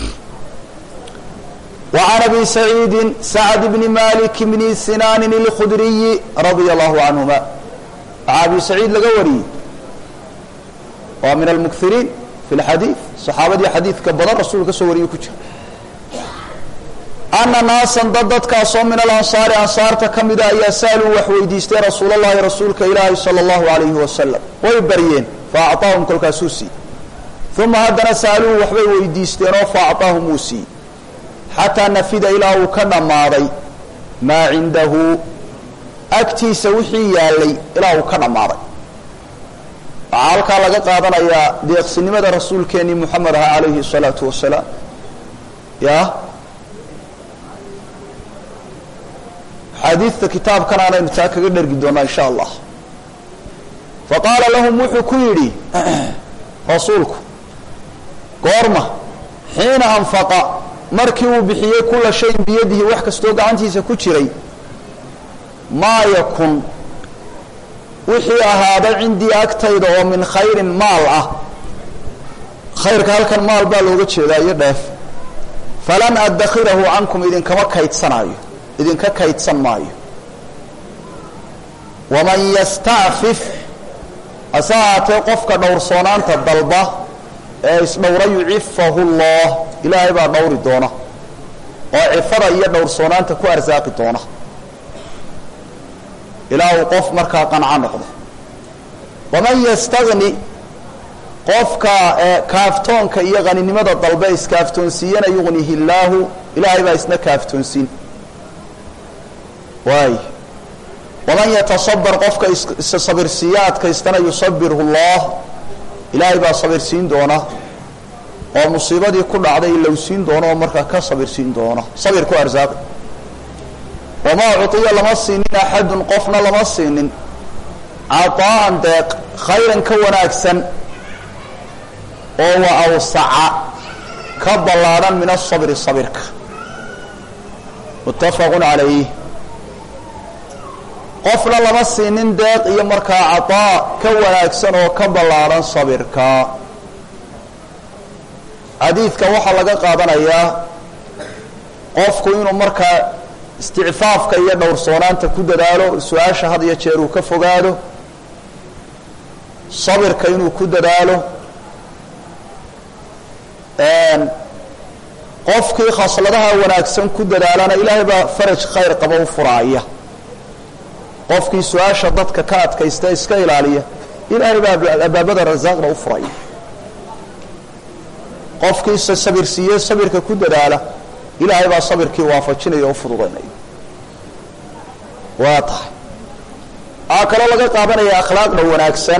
وعن أبي سعيد سعد بن مالك بن سنان الخdري رضي الله عنهما أبي سعيid laga wariyey waa min المكثiriin في الحadيiث صxaabadii xadiidka badan rasul ka soo wariye ku jira أنa ناaسا dad dadkaasoo min الأنصاaر أنصاarta ka mida ayaa sألوu wax weydiistay rasuul الlahi rasuulka ilaahi صلى الlaه عليه وسلم way baryeen فأعطاaهum kolkaasuu siiyey ثuma haddana sألوu waxbay weydiisteen oo فأعطاaهum wuu siiyey xataa nafida ilaa uu ka dhammaaday maa cindahu agtiisa wixii yaalay ilaa uu ka dhammaaday waxaa halkaa laga qaadanayaa deeqsinimada rasuulkeenii moxamed aha calayhi الsalaatu wasalaam ya xaadiidta kitaabkan aanaynu taa kaga dhergi doonaa in sha allah faqaala lahum wuxuu ku yidhi rasuulku goorma xiina anfaqa markii uu bixiyey kula shayin biyadihi wax kastoo gacantiisa ku jiray maa yakun wixii ahaaday cindii agtayda oo min khayrin maal ah khayrka halkan maal baa looga jeedaa iyo dheef falan addakhirahu cankum idinkama kaydsanaayo idinka kaydsan maayo waman yastacfif hase ahaatee qofka dhowrsoonaanta dalba ee isdhowra yucifahu llah ilaahay baa dhowri doona oo cifada iyo dhowrsoonaanta ku arsaaqi doona ilaa uu qof markaa qanco noqdo waman yastagni qofka kaaftoonka iyo qaninimada dalbe iskaaftoonsiiyana yugnihi illaahu ilaahay baa isna kaaftoonsiin waay waman yatasabar qofka isa sabirsiiya adkaystana yusabirhu llah ilaahay baa sabirsiin doona oo musiibadii ku dhacday ilowsiin doono oo markaa ka sabirsiin doona sabir ku arsaaqi wamaa cuطiya lama siinin axadun qofna lama siinin caطaa'an deeq khayran ka wanaagsan oo wa awsaca ka ballaadhan min asabri sabirka muttafaqu calayh qofna lama siinin deeq iyo markaa caطaa ka wanaagsan oo ka ballaadhan sabirka xadiidka waxaa laga qaadanayaa qofku inuu markaa isticfaafka iyo dhowrsoonaanta ku dadaalo su-aasha had iyo jeer uu ka fogaado sabirka inuu ku dadaalo qofkii khasladaha wanaagsan ku dadaalana ilaahay baa faraj khayr qaba u furaaya qofkii su-aasha dadka ka adkaysta iska ilaaliya ilaahay baa abaabada rasaaqna u furaya qofkiisa sabir siiye sabirka ku dadaala ilaahay baa sabirkii waafajinaya oo fududaynaya waa tahay waxaa kaloo laga qaadanaya akhlaaqda wanaagsan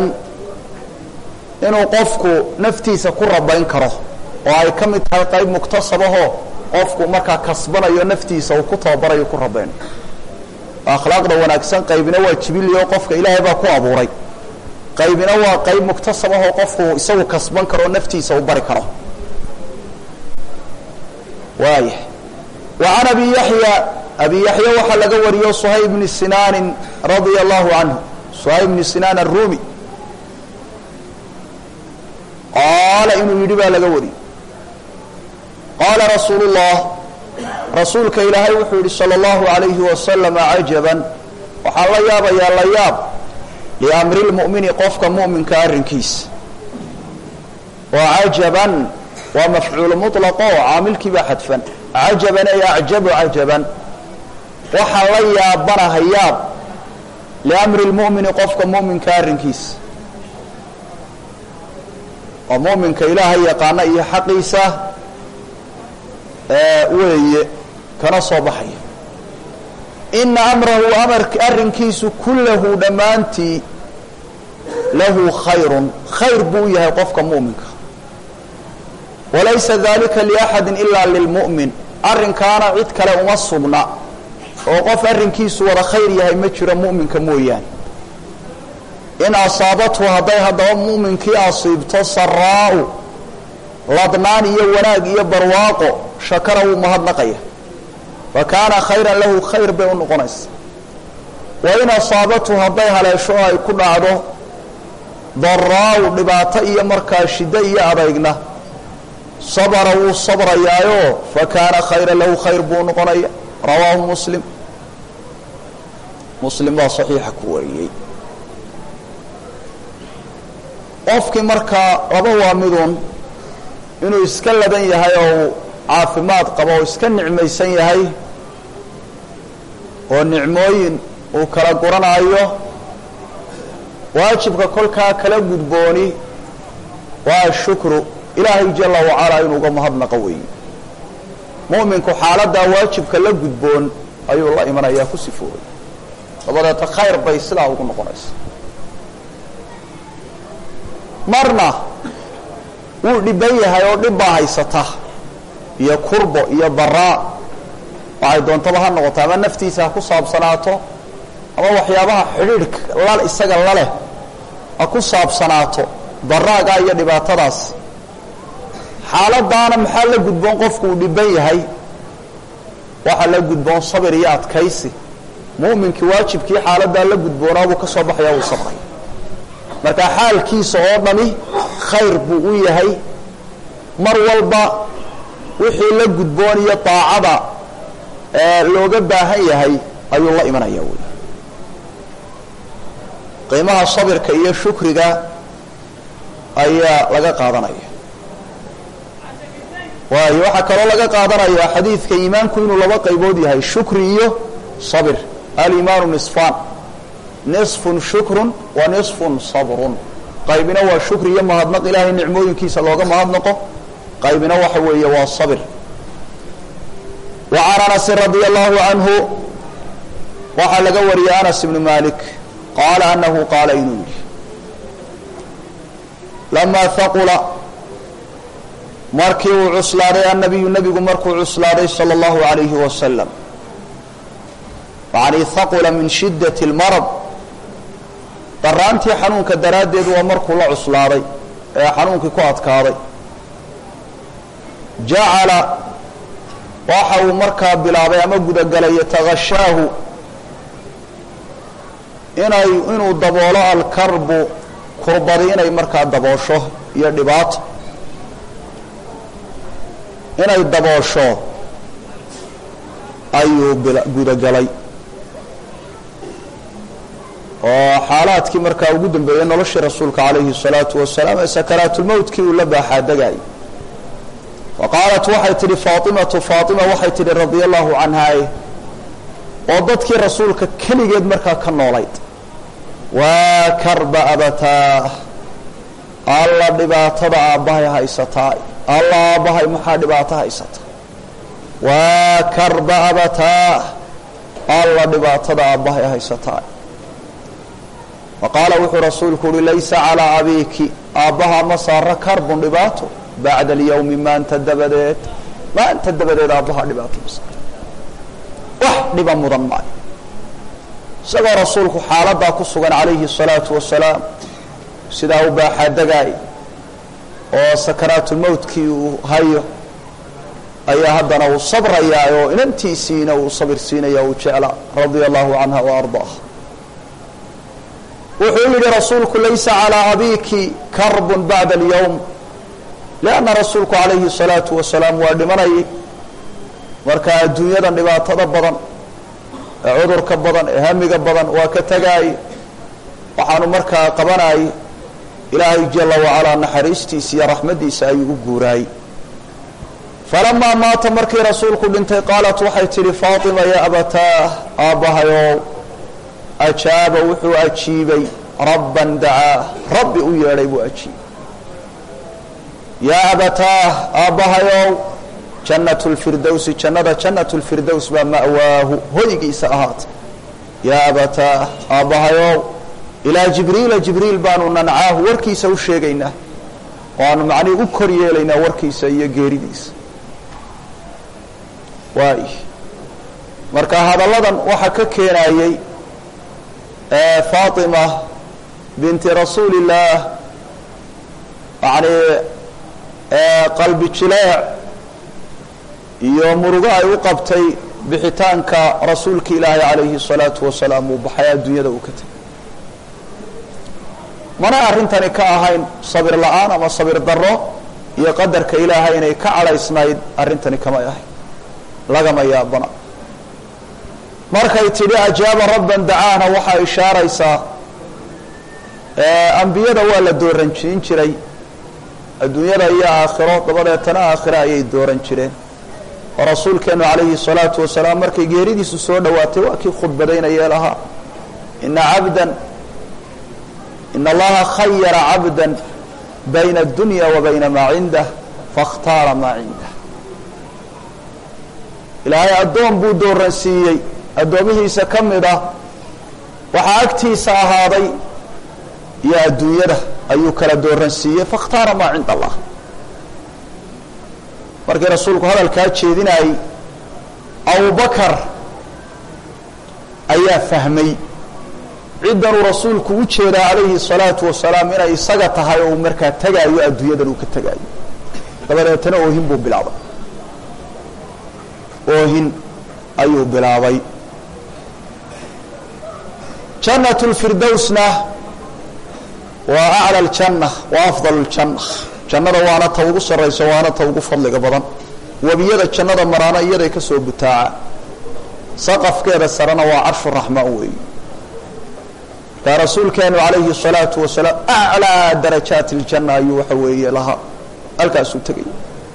inuu qofku naftiisa ku rabayn karo oo ay ka mid tahay qayb muktasabahoo qofku markaa kasbanayo naftiisa uu ku tababarayo ku rabeynayo akhlaaqda wanaagsan qaybina waa jibiliyo qofka ilaahay baa ku abuuray qaybina waa qayb muktasab ahoo qofku isagu kasban karo oo naftiisa uu bari karo waaya wa can abi yaxya abi yaxya waxaa laga wariyo suhayb bni sinaanin radia allahu canhu suhayb bni sinaan arumi qaala inuu yidhi baa laga wariyey qaala rasuulu llah rasuulka ilaahay wuxuu yihi salى اllahu alayhi wasalama cajaban waxaan la yaabayaa la yaab liamri lmu'mini qofka mu'minka arrinkiisa oo cajaban waa mafcuulu muطlaqo oo caamilkii baa xadfan cajaban ay acjabu cajaban waxaan la yaabanaha yaab liamri lmu'mini qofka mu'minka arrinkiisa oo mu'minka ilaahay yaqaana iyo xaqiisa weeye kana soo baxaya ina amrahu amar arrinkiisu kullahu dhammaantii lahu khayrun khayr buu u yahay qofka mu'minka walaysa dalika liaxadi ila lilmu'min arrinkaana cid kale uma sugna oo qof arrinkiisu wada khayr yahay ma jiro mu'minka mooyaane in asaabathu hadday haddaba mu'minkii asiibto saraa'u ladnaan iyo wanaag iyo barwaaqo shakara wuu mahadnaqaya fa kaana khayran lahu khayr bay u noqonaysa wa in asaabathu hadday haleesho oo ay ku dhacdo daraa'u dhibaato iyo markaa shiddo iyo adeygna sabara wuu sabrayaayo fa kaana khayran lahu khayr buu noqonaya rawaahu muslim muslim baa saxiixa ku wariyey qofkii markaa laba waa midun inuu iska ladan yahay oo uu caafimaad qabo oo iska nicmaysan yahay oo nicmooyin uu kala guranaayo waajibka kolkaa kala gudbooni waa shukru ilaahay jala wacalaa inuu uga mahadnaqo weeye mu'minku xaaladdaa waajibka la gudboon ayuu la imanayaa ku sifoobay dabadeeta khayr bay sidaa ugu noqonaysa marna wuu dhiban yahay oo dhib baa haysata iyo kurbo iyo baraa waxay doontaba ha noqoto ama naftiisa ha ku saabsanaato ama waxyaabaha xidhiidhka la isaga laleh ha ku saabsanaato daraagaa iyo dhibaatadaas xaaladaana maxaa la gudboon qofku uu dhiban yahay waxaa la gudboon sabir iyo adkaysi mu'minkii waajibkii xaaladaa la gudboonaa buu ka soo baxaya wuu sabraya marka xaalkiisa oo dhami khayr buu u yahay mar walba wixii la gudboon iyo daacada looga baahan yahay ayuu la imanaya wey qiimaha sabirka iyo shukriga ayaa laga qaadanaya waayo waxaa kaloo laga qaadanaya xadiidka iimaanku inuu laba qaybood yahay shukri iyo sabir alimaanu nisfaan nisfun shukrun wa nisfun sabrun qaybina waa shukri iyo mahadnaq ilaahay nicmooyinkiisa looga mahadnaqo qaybina waxa weeye waa sabir wa can anasin radia allahu canhu waxaa laga wariyey anas ibnu malik qaala anahu qaala inuu yidhi lamaa haqula markii uu cuslaaday annabiyu nebigu markuu cuslaaday sala allahu alayhi wasalam yani haqula min shiddati اlmarad daraantii xanuunka daraaddeed waa markuu la cuslaaday ee xanuunkii ku adkaaday jacala waxa uu markaa bilaabay ama gudagalay yatagashaahu inay inuu daboolo alkarbu kurbadi inay markaa daboosho iyo dhibaato inay daboosho ayuu gudagalay oo xaalaadkii markaa ugu dambeeyey noloshii rasuulka calayhi الsalaatu wasalaam ee sakaraatulmowtkii uu la baaxaadegayay wa qaalat waxay tidhi faatimatu faatima waxay tidhi radia allahu canhaa oo dadkii rasuulka keligeed markaa ka noolayd waa karba abataa alla dhibaatada aabbahay haysataa alla aabbahay maxaa dhibaato haysata waa karba abataa alla dhibaatada aabbahay haysataa wa qaala wuxuu rasuulku uhi laysa calaa abiiki aabbaha ma saara karbun dhibaato bacda alyowmi maanta dabadeed maanta dabadeed aabbaha dhibaato ma saarto wax dhiba mudan maayo isagoo rasuulku xaaladdaa ku sugan calayhi الsalaatu wasalaam sidaa u baaxaadagaay oo sakaraatulmowtkii uu hayo ayaa haddana uu sabrayaa oo inantiisiina uu sabir siinaya uu jecla radia allahu canha wa ardaaha wuxuu yihi rasuulku laysa calىa abiki karb bacda اlyowm lianna rasuulku calayhi الsalaatu wasalaam waa dhimanayay marka adduunyadan dhibaatada badan ee cudurka badan ee hamiga badan waa ka tagaay waxaanu markaa qabanayay ilaahay jala wacalaa naxariistiisa iyo raxmaddiisa ayuu u guuraayey falamaa maata markii rasuulku dhintay qaalat waxay tidhi faatima ya abataah aabbahayow ajaaba wuxuu ajiibay rabban dacaa rabbi u yeedhay buu ajiibay yaa abataah aabbahayow jannat lfirdowsi jannada jannat lfirdows baa ma'waahu hoygiisa ahaatay yaa abataah aabbahayow ilaa jibriila jibriil baanu nancaahu warkiisa u sheegaynaa waanu macnihi u kor yeelaynaa warkiisa iyo geeridiisa waay marka hadalladan waxaa ka keenayey faatima binti rasuuli illaah yani qalbi jileec iyo murugo ay u qabtay bixitaanka rasuulka ilaahi calayhi الsalaatu wasalaam uu baxay adduunyada uu ka tegay mana arrintani ka ahayn sabir la-aan ama sabir daro iyo qadarka ilaahay inay ka cadhaysnayd arrintani kamay ahayn lagama yaabana markay tidhi ajaaba rabban dacaana waxaa ishaaraysaa ambiyada waa la dooranjiin jiray adduunyada iyo aakhiro dabadeetana aakhiro ayay dooran jireen oo rasuulkeenu calayhi الsalaatu wasalaam markay geeridiisu soo dhowaatay waa kii khudbadaynayee lahaa ina cabdan in allaha khayara cabda bayna اdunya wa bayna maa cindah faاkhtaara maa cindah ilaahay addoon buu dooransiiyey addoomihiisa ka mid ah waxaa agtiisa ahaaday iyo adduunyada ayuu kala dooransiiyey faاkhtaara maa cinda allah markii rasuulku hadalkaa jeedinayey abubakar ayaa fahmay ciddanuu rasuulku u jeedaa calayhi الsalaatu wasalaam inay isaga tahay oo uu markaa tegaayo adduunyadan uu ka tegaayo dabadeetana oohin buu bilaabay oohin ayuu bilaabay jannat اlfirdowsna waa aclى اljanna wa afdal اljanna jannada waana ta ugu sarraysa waana ta ugu fadliga badan webiyada jannada maraana iyaday ka soo butaaca saqafkeeda sarena waa carshu raxmaan weeyi markaa rasuulkeenu calayhi الsalaatu wasalaam aclىa darajaati اljanna ayuu waxa weeye lahaa halkaasuu tegaya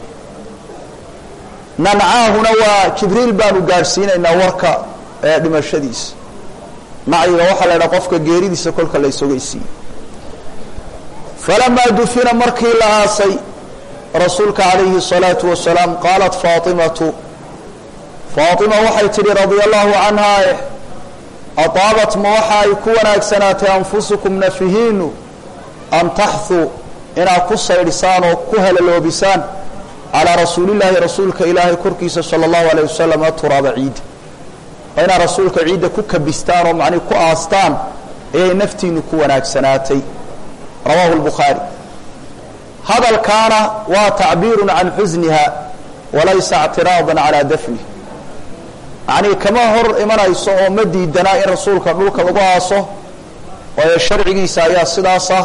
nancaahuna waa jibriil baanu gaadhsiinaynaa warka ee dhimashadiisa nacyiga waxaa la idhaha qofka geeridiisa kolka la isogeysiiye falamaa dufina markii la aasay rasuulka calayhi الsalaatu wasalaam qaalat faatimatu faatima waxay tidhi radia allahu canha ataabat ma waxa ay ku wanaagsanaatay anfusukum nafihiinu an taxuu inaad ku saydhisaan oo ku helaloobisaan calaa rasuulillaahi rasuulka ilaahay korkiisa sala allahu alayh wasalam aturaaba ciidda waa inaad rasuulka ciidda ku kabistaan oo macnihi ku aastaan ayay naftiinu ku wanaagsanaatay rawaahu lbukhaari hadalkaana waa tacbiirun can xusniha walaysa اctiraadan calaa dafnih yacnii kama hor imanayso oo ma diidanaa in rasuulka dhulka lagu aaso waayo sharcigiisa ayaa sidaas ah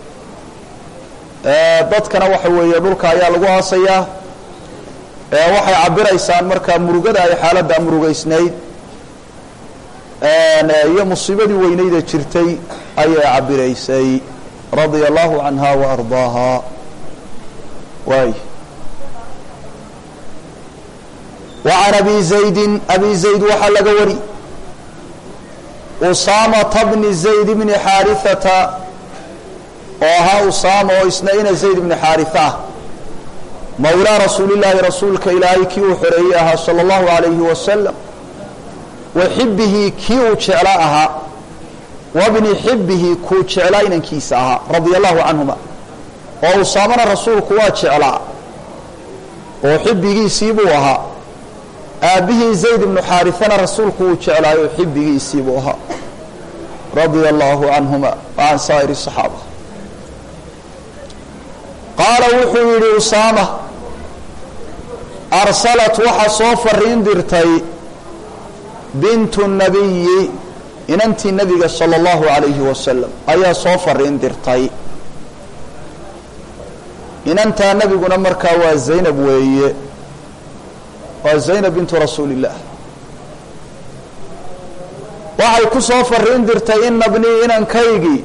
dadkana waxa weeye dhulka ayaa lagu aasayaa waxay cabiraysaan markaa murugada ay xaaladda murugaysnayd iyo musiibadii weynayda jirtay ayay cabiraysay radia allahu canha wa ardaaha waay wa can abi zaydin abi zayd waxaa laga wari usaamata bni zayd bni xaarihata oo ahaa usaama oo isna ina zayd bni xaariha ah mawlaa rasuulillaahi rasuulka ilaahay kii uu xoreeyey ahaa sala allahu alayhi wasalam wa xibihi kii uu jeclaa ahaa wabni xibihi kuu jeclaa inankiisa ahaa radia allahu canhuma oo usaamana rasuulku waa jeclaa oo xibbigiisii buu ahaa aabbihii zayd ibnu xaarifana rasuulku uu jeclaayo xibbigiisii buu ahaa radia allaahu canhuma wa can saa'iri saxaaba qaala wuxuu yidhi usaama arsalat waxaa soo fariin dirtay bintu nabiyi inantii nebiga sala allahu calayhi wasalam ayaa soo fariin dirtay inantaa nebiguna markaa waa zaynab weeye waa zaynab bintu rasuuli illaah waxay ku soo fariin dirtay ina bnii inankaygii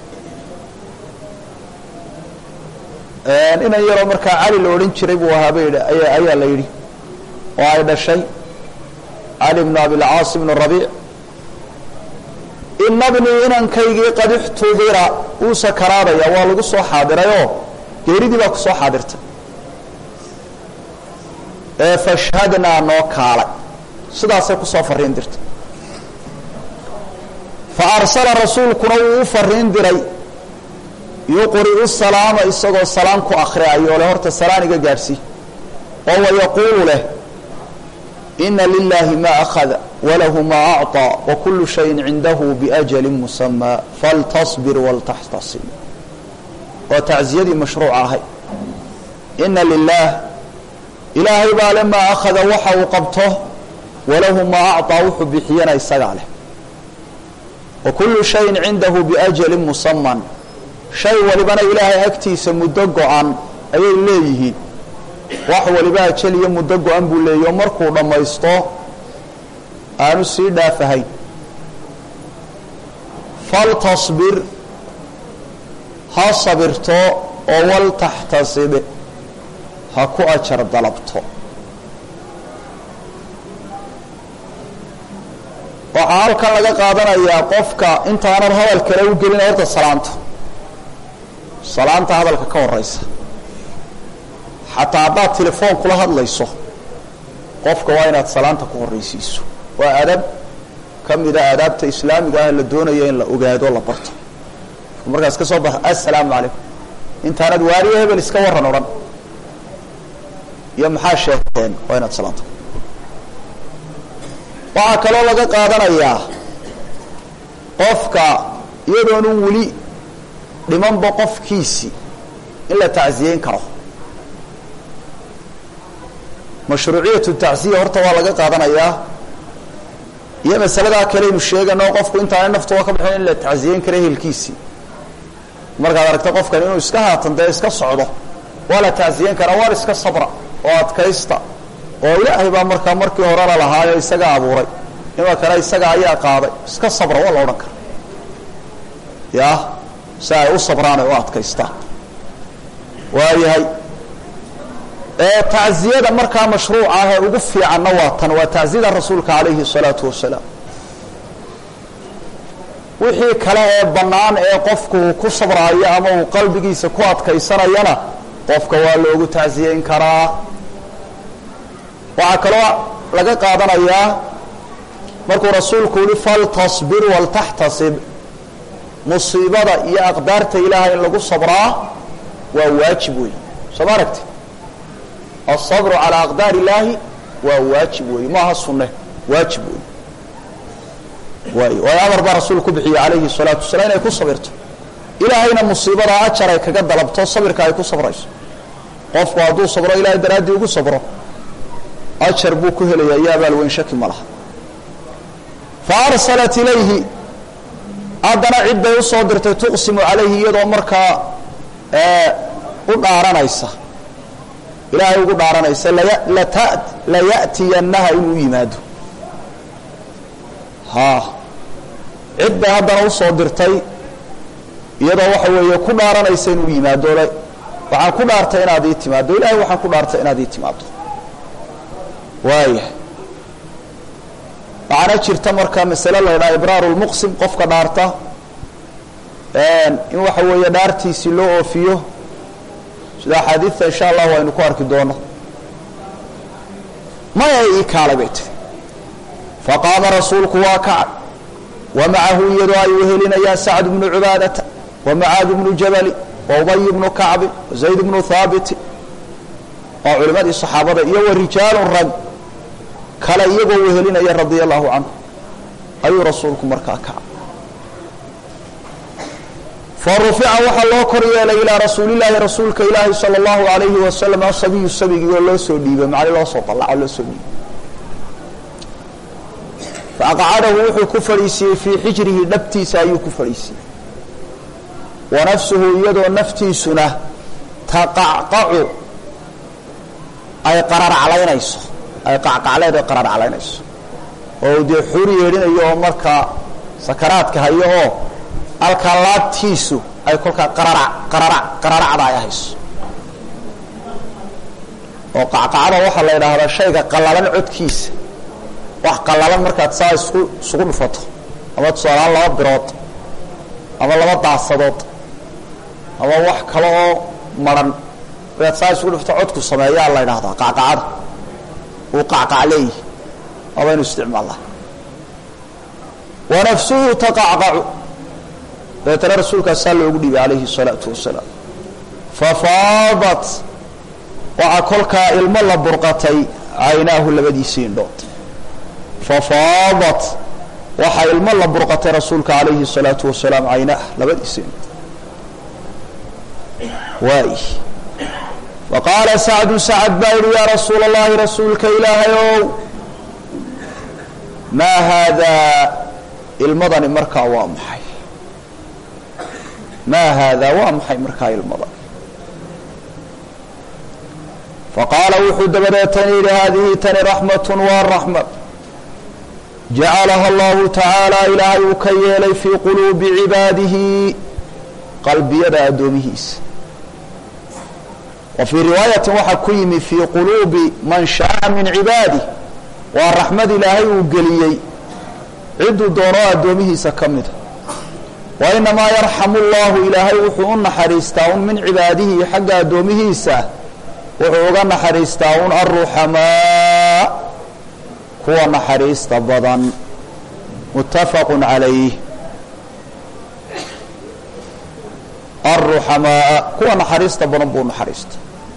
inan yaroo markaa cali la odhan jiray buu ahaa bay ayaa la yidhi oo ay dhashay cali bnu abilcaas bnu rabiic ina bnii inankaygii qad ixtudira wuu sakaraadaya waa lagu soo xaadirayoo geeridii baa ku soo xaadirtay ee fashhadnaa noo kaalay sidaasay kusoo fariin dirtay fa arsala rasuulkuna wuu u fariin diray yuqri'u salaama isagoo salaam ku akhriayo leh horta salaan iga gaadhsii oo wayaquulu leh ina lilaahi ma akhada walahu ma acطىa wakulu shayin cindahu biأjali musamaa faltasbir waltaxtasib waa tacziyadii mashruuca ahay ina lilaah ilaahay baa le maa akhada waxa uu qabto walahu maa acطىa wuxuu bixiyana isagaa leh wakulu shayin cindahu biأjali musaman shay walibana ilaahay agtiisa muddo go-an ayay leeyihiin wax waliba ajal iyo muddo go-an buu leeyahy oo markuu dhammaysto aanu sii dhaafahayn faltasbir ha sabirto oo waltaxtasib ha ku ajar dalabto waxaa halkan laga qaadanayaa qofka intaanan hadal kale u gelin horta salaanta salaanta hadalka ka horeysa xataa haddaad telefoon kula hadlayso qofka waa inaad salaanta ku horreysiiso waa adab ka mida aadaabta islaamiga ah la doonaya in la ogaado la barto markaas ka soo baxa assalaamu calaykum intaanad waariyo hebel iska warran odhan iyo maxaa sheegteen waa inaad salaanta waxaa kaloo laga qaadanayaa qofka iyadoonu weli dhimanba qofkiisii in la tacsiyeyn karo mashruuciyatu tacsiya horta waa laga qaadanayaa iyo masaladaa kaleynu sheegano qofku intaana naftuba ka baxin in la tacsiyeyn karo ehelkiisii markaad aragta qofkan inuu iska haatan dee iska socdo waa la tacsiyeyn karaa waar iska sabra oo adkaysta oo ilaahay baa markaa markii horena lahaayo isaga abuuray imakana isaga ayaa qaaday iska sabra waa la odhan kara ya si ay u sabraan ay u adkaystaan waayahay tacziyada markaa mashruuca ah ee ugu fiicanna waa tan waa tacziyada rasuulka calayhi الsalaatu wasalaam wixii kale ee bannaan ee qofku uu ku sabraayo ama uu qalbigiisa ku adkaysanayana qofka waa loogu tacsiyeyn karaa waxaa kaloo laga qaadanayaa markuu rasuulku yihi faltasbir waltaxtasib musiibada iyo aqdaarta ilaahay in lagu sabraa waa waajib wey soo ma aragti alsabru calaa aqdaar illaahi waa waajib wey maaha sunne waajib wey waay waayo amar baa rasuul ku bixiyey calayhi salaatu wasalaam inay ku sabirto ilaahayna musiibada ajar ay kaga dalabto sabirka ay ku sabrayso qofku hadduu sabro ilaahay daraaddii ugu sabro ajar buu ku helayaa iyo abaal weyn shaki ma laha fa arsalat ilayhi haddana cid bay usoo dirtay tuqsimu calayhi iyadoo markaa u dhaaranaysa ilaahay ugu dhaaranaysa laya'tiyannaha inuu yimaado ha cid bay haddana usoo dirtay iyadoo waxa weeye ku dhaaranaysa inuu yimaado waxaan ku dhaartay inaad ii timaado ilahay waxaan ku dhaartay inaad ii timaado waaya waxaana jirta marka masale la ydhaha ibraaru lmuqsim qofka dhaarta in waxa weeye dhaartiisii loo oofiyo sida axaadiidta insha allah aynu ku arki doono maya ii kaalay bay tiri faqaama rasuulku waa kacay wa macahu iyadoo ay wehelinayaan sacd bnu cubaadata wa macaad bnu jabali wa ubay bnu kacbi wa zayd bnu haabiti oo culimadii saxaabada iyo wa rijaalun rag kale iyagoo wehelinaya radia allahu canhu ayuu rasuulku markaa kaca fa rufica waxaa loo kor yeelay ilaa rasuulillaahi rasuulka ilaahi sala allahu alayhi wasalam asabiyu sabigii oo loo soo dhiibay macni loo soo dallaco loo soo dhiibay faaqcadahu wuxuu ku fadhiisiiyey fii xijrihi dhabtiisa ayuu ku fadhiisiiyey wa nafsuhu iyadoo naftiisuna taqacqacu ay qararclaynayso ay qacqacleed ay qararclaynayso oo dee xuri yeedhinayo oo markaa sakaraadka hayo oo halkaa laabtiisu ay kolkaa qararac qararac qararacda ay hayso oo qacqacada waxaa la yidhaahdaa shayga qallalan codkiisa wax qallalan markaad saa isku isugu dhufato ama tusaalahaan laba birood ama laba daasadood ama wax kale oo maran markaad saa isugu dhufto codku sameeyaa la ydhahdaa qacqacada uu qacqac leeyihi abaynu isticmaalnaa wa nafsuhu taqacqacu dabeetana rasuulkaasaa loogu dhiibay calayhi الsalaatu wasalaam fafaadat waxaa kolkaa ilmo la burqatay caynaahu labadiisii indhood fafaadat waxaa ilmo la burqatay rasuulka calayhi الsalaatu wasalaam caynaah labadiisii indhood waay waqaala sacdu sacad baa yihi yaa rasuula اllahi rasuulka ilaahay ow maa haadaa ilmadani markaa waa maxay maa haadaa waa maxay markaa ilmadani faqaala wuxuu dabadeetana yidhi haadihi tani raxmat waa raxmad jacalaha allahu tacaala ilaahay uu ka yeelay fii quluubi cibaadihi qalbiyada addoomihiisa wa fii riwaayatin waxaa ku yimi fii quluubi man shaaa min cibaadih waa raxmad ilaahay uu geliyey cidduu doono addoomihiisa ka mida wa inamaa yarxamu llahu ilaahay wuxuu u naxariistaa un min cibaadihi xagga addoomihiisa wuxuu uga naxariistaa un aruxamaa kuwa naxariista badan muttafaqu calayh aruxamaa kuwa naxariista badan buu naxariista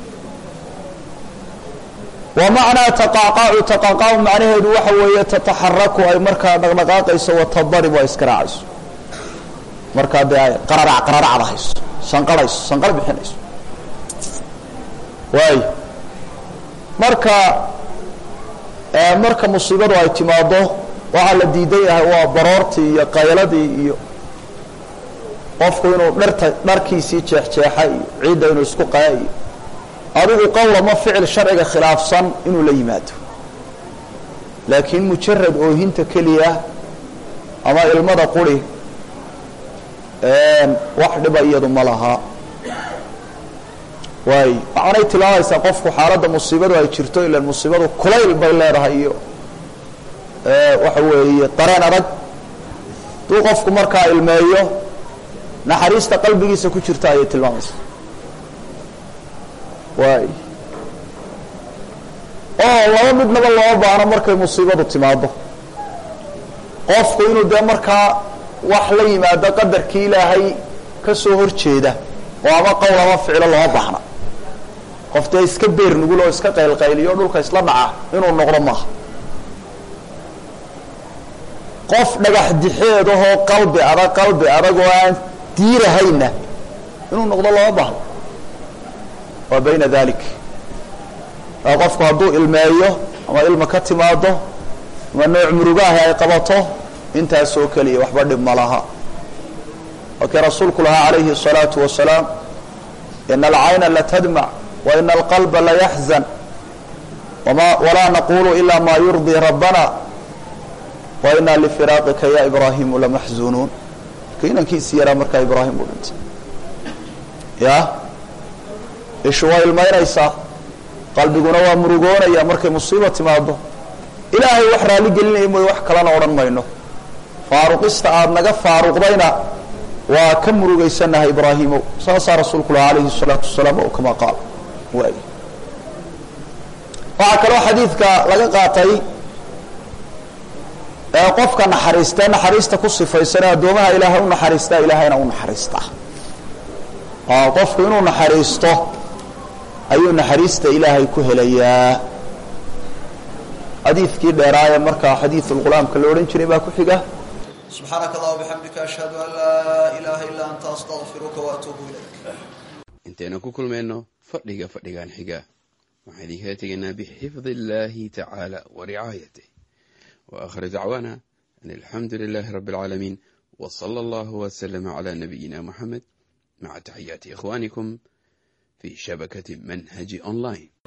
wa macnaa taqacqacu taqacqacu macnaheedu waxa weeye tataxaraku ay markaa dhaqdhaqaaqayso watadaribu ay iska raacayso markaa dee ay qararac qararacda hayso sanqarhayso sanqar bixinayso waayo marka marka musiibadu ay timaado waxaa la diidan yahay waa baroortii iyo qayladii iyo qofku inuu dharta dharkiisii jeexjeexa iyo ciidda inuu isku qaya iyo adigu qowlama ficil sharciga khilaafsan inuu la yimaado laakiin mujarad oohinta keliya ama ilmada quri wax dhiba iyadu ma laha waay waxaanay tilmaamaysaa qofku xaaladda musiibadu ay jirto ilan musiibadu kulayl bay leedahay iyo waxa weeye dareen adag duu qofku markaa ilmeeyo naxariista qalbigiisa ku jirta ayay tilmaamaysaa waay oo laba midnaba looma baahno markay musiibadu timaado qofku inuu dee markaa wax la yimaado qadarkii ilaahay ka soo hor jeeda oo ama qowl ama ficilo looma baahna qof dee iska beer nugul oo iska qaylqayliyo dhulka isla dhaca inuu noqdo maaha qof dhagax dixeedahoo qalbi adag qalbi adag oo aan diirahayna inuu noqdo looma baahno waa bayna dalik qofku hadduu ilmeeyo ama ilma ka timaado ama nooc murugaahi ay qabato intaasoo keliya waxba dhib ma laha wakii rasuulku lahaa calayhi الsalaatu wasalaam ina alcayna latadmac wa ina alqalba layaxzan wama walaa naqulu ila ma yurdii rabbana wa ina lifiraaqika ya ibraahimu lamaxzunuun marka inankiisi yaraa markaa ibraahim uu dhintay ya ishu waa ilmaynaysaa qalbiguna waa murugoonaya markay musiiba timaado ilaahay wax raalli gelinaya mooye wax kalena odhan mayno faaruqista aada naga faaruqdayna waa ka murugaysanahay ibraahimow saasaa rasuulku lahaa calayhi الsalaatu wasalaam o kama qaal waay waxaa kaloo xadiidka laga qaatay ee qofka naxariistee naxariista ku sifaysan ee addoomaha ilaahay u naxariistaa ilaahayna u naxariistaa qofku inuu naxariisto ayuu naxariista ilaahay ku helayaa xadiidkii dheeraaya markaa xadiidulqulaamka la odhan jiray baa ku xiga subxaanaka allah bixamdika ashhadu an laa ilaaha illaa anta astaqfiruka waatuubu ilayk intaynu ku kulmayno fadhiga fadhigan xiga waxaan idinkaga tegaynaa bixifdi illaahi tacaala wa ricaayatih wa akhir dacwaana an alxamdu lilaahi rabbi alcaalamiin wa sala allahu wasalama calaa nabiyina muxamed maca taxiyaati ikhwaanikum fi shabakati manhaji online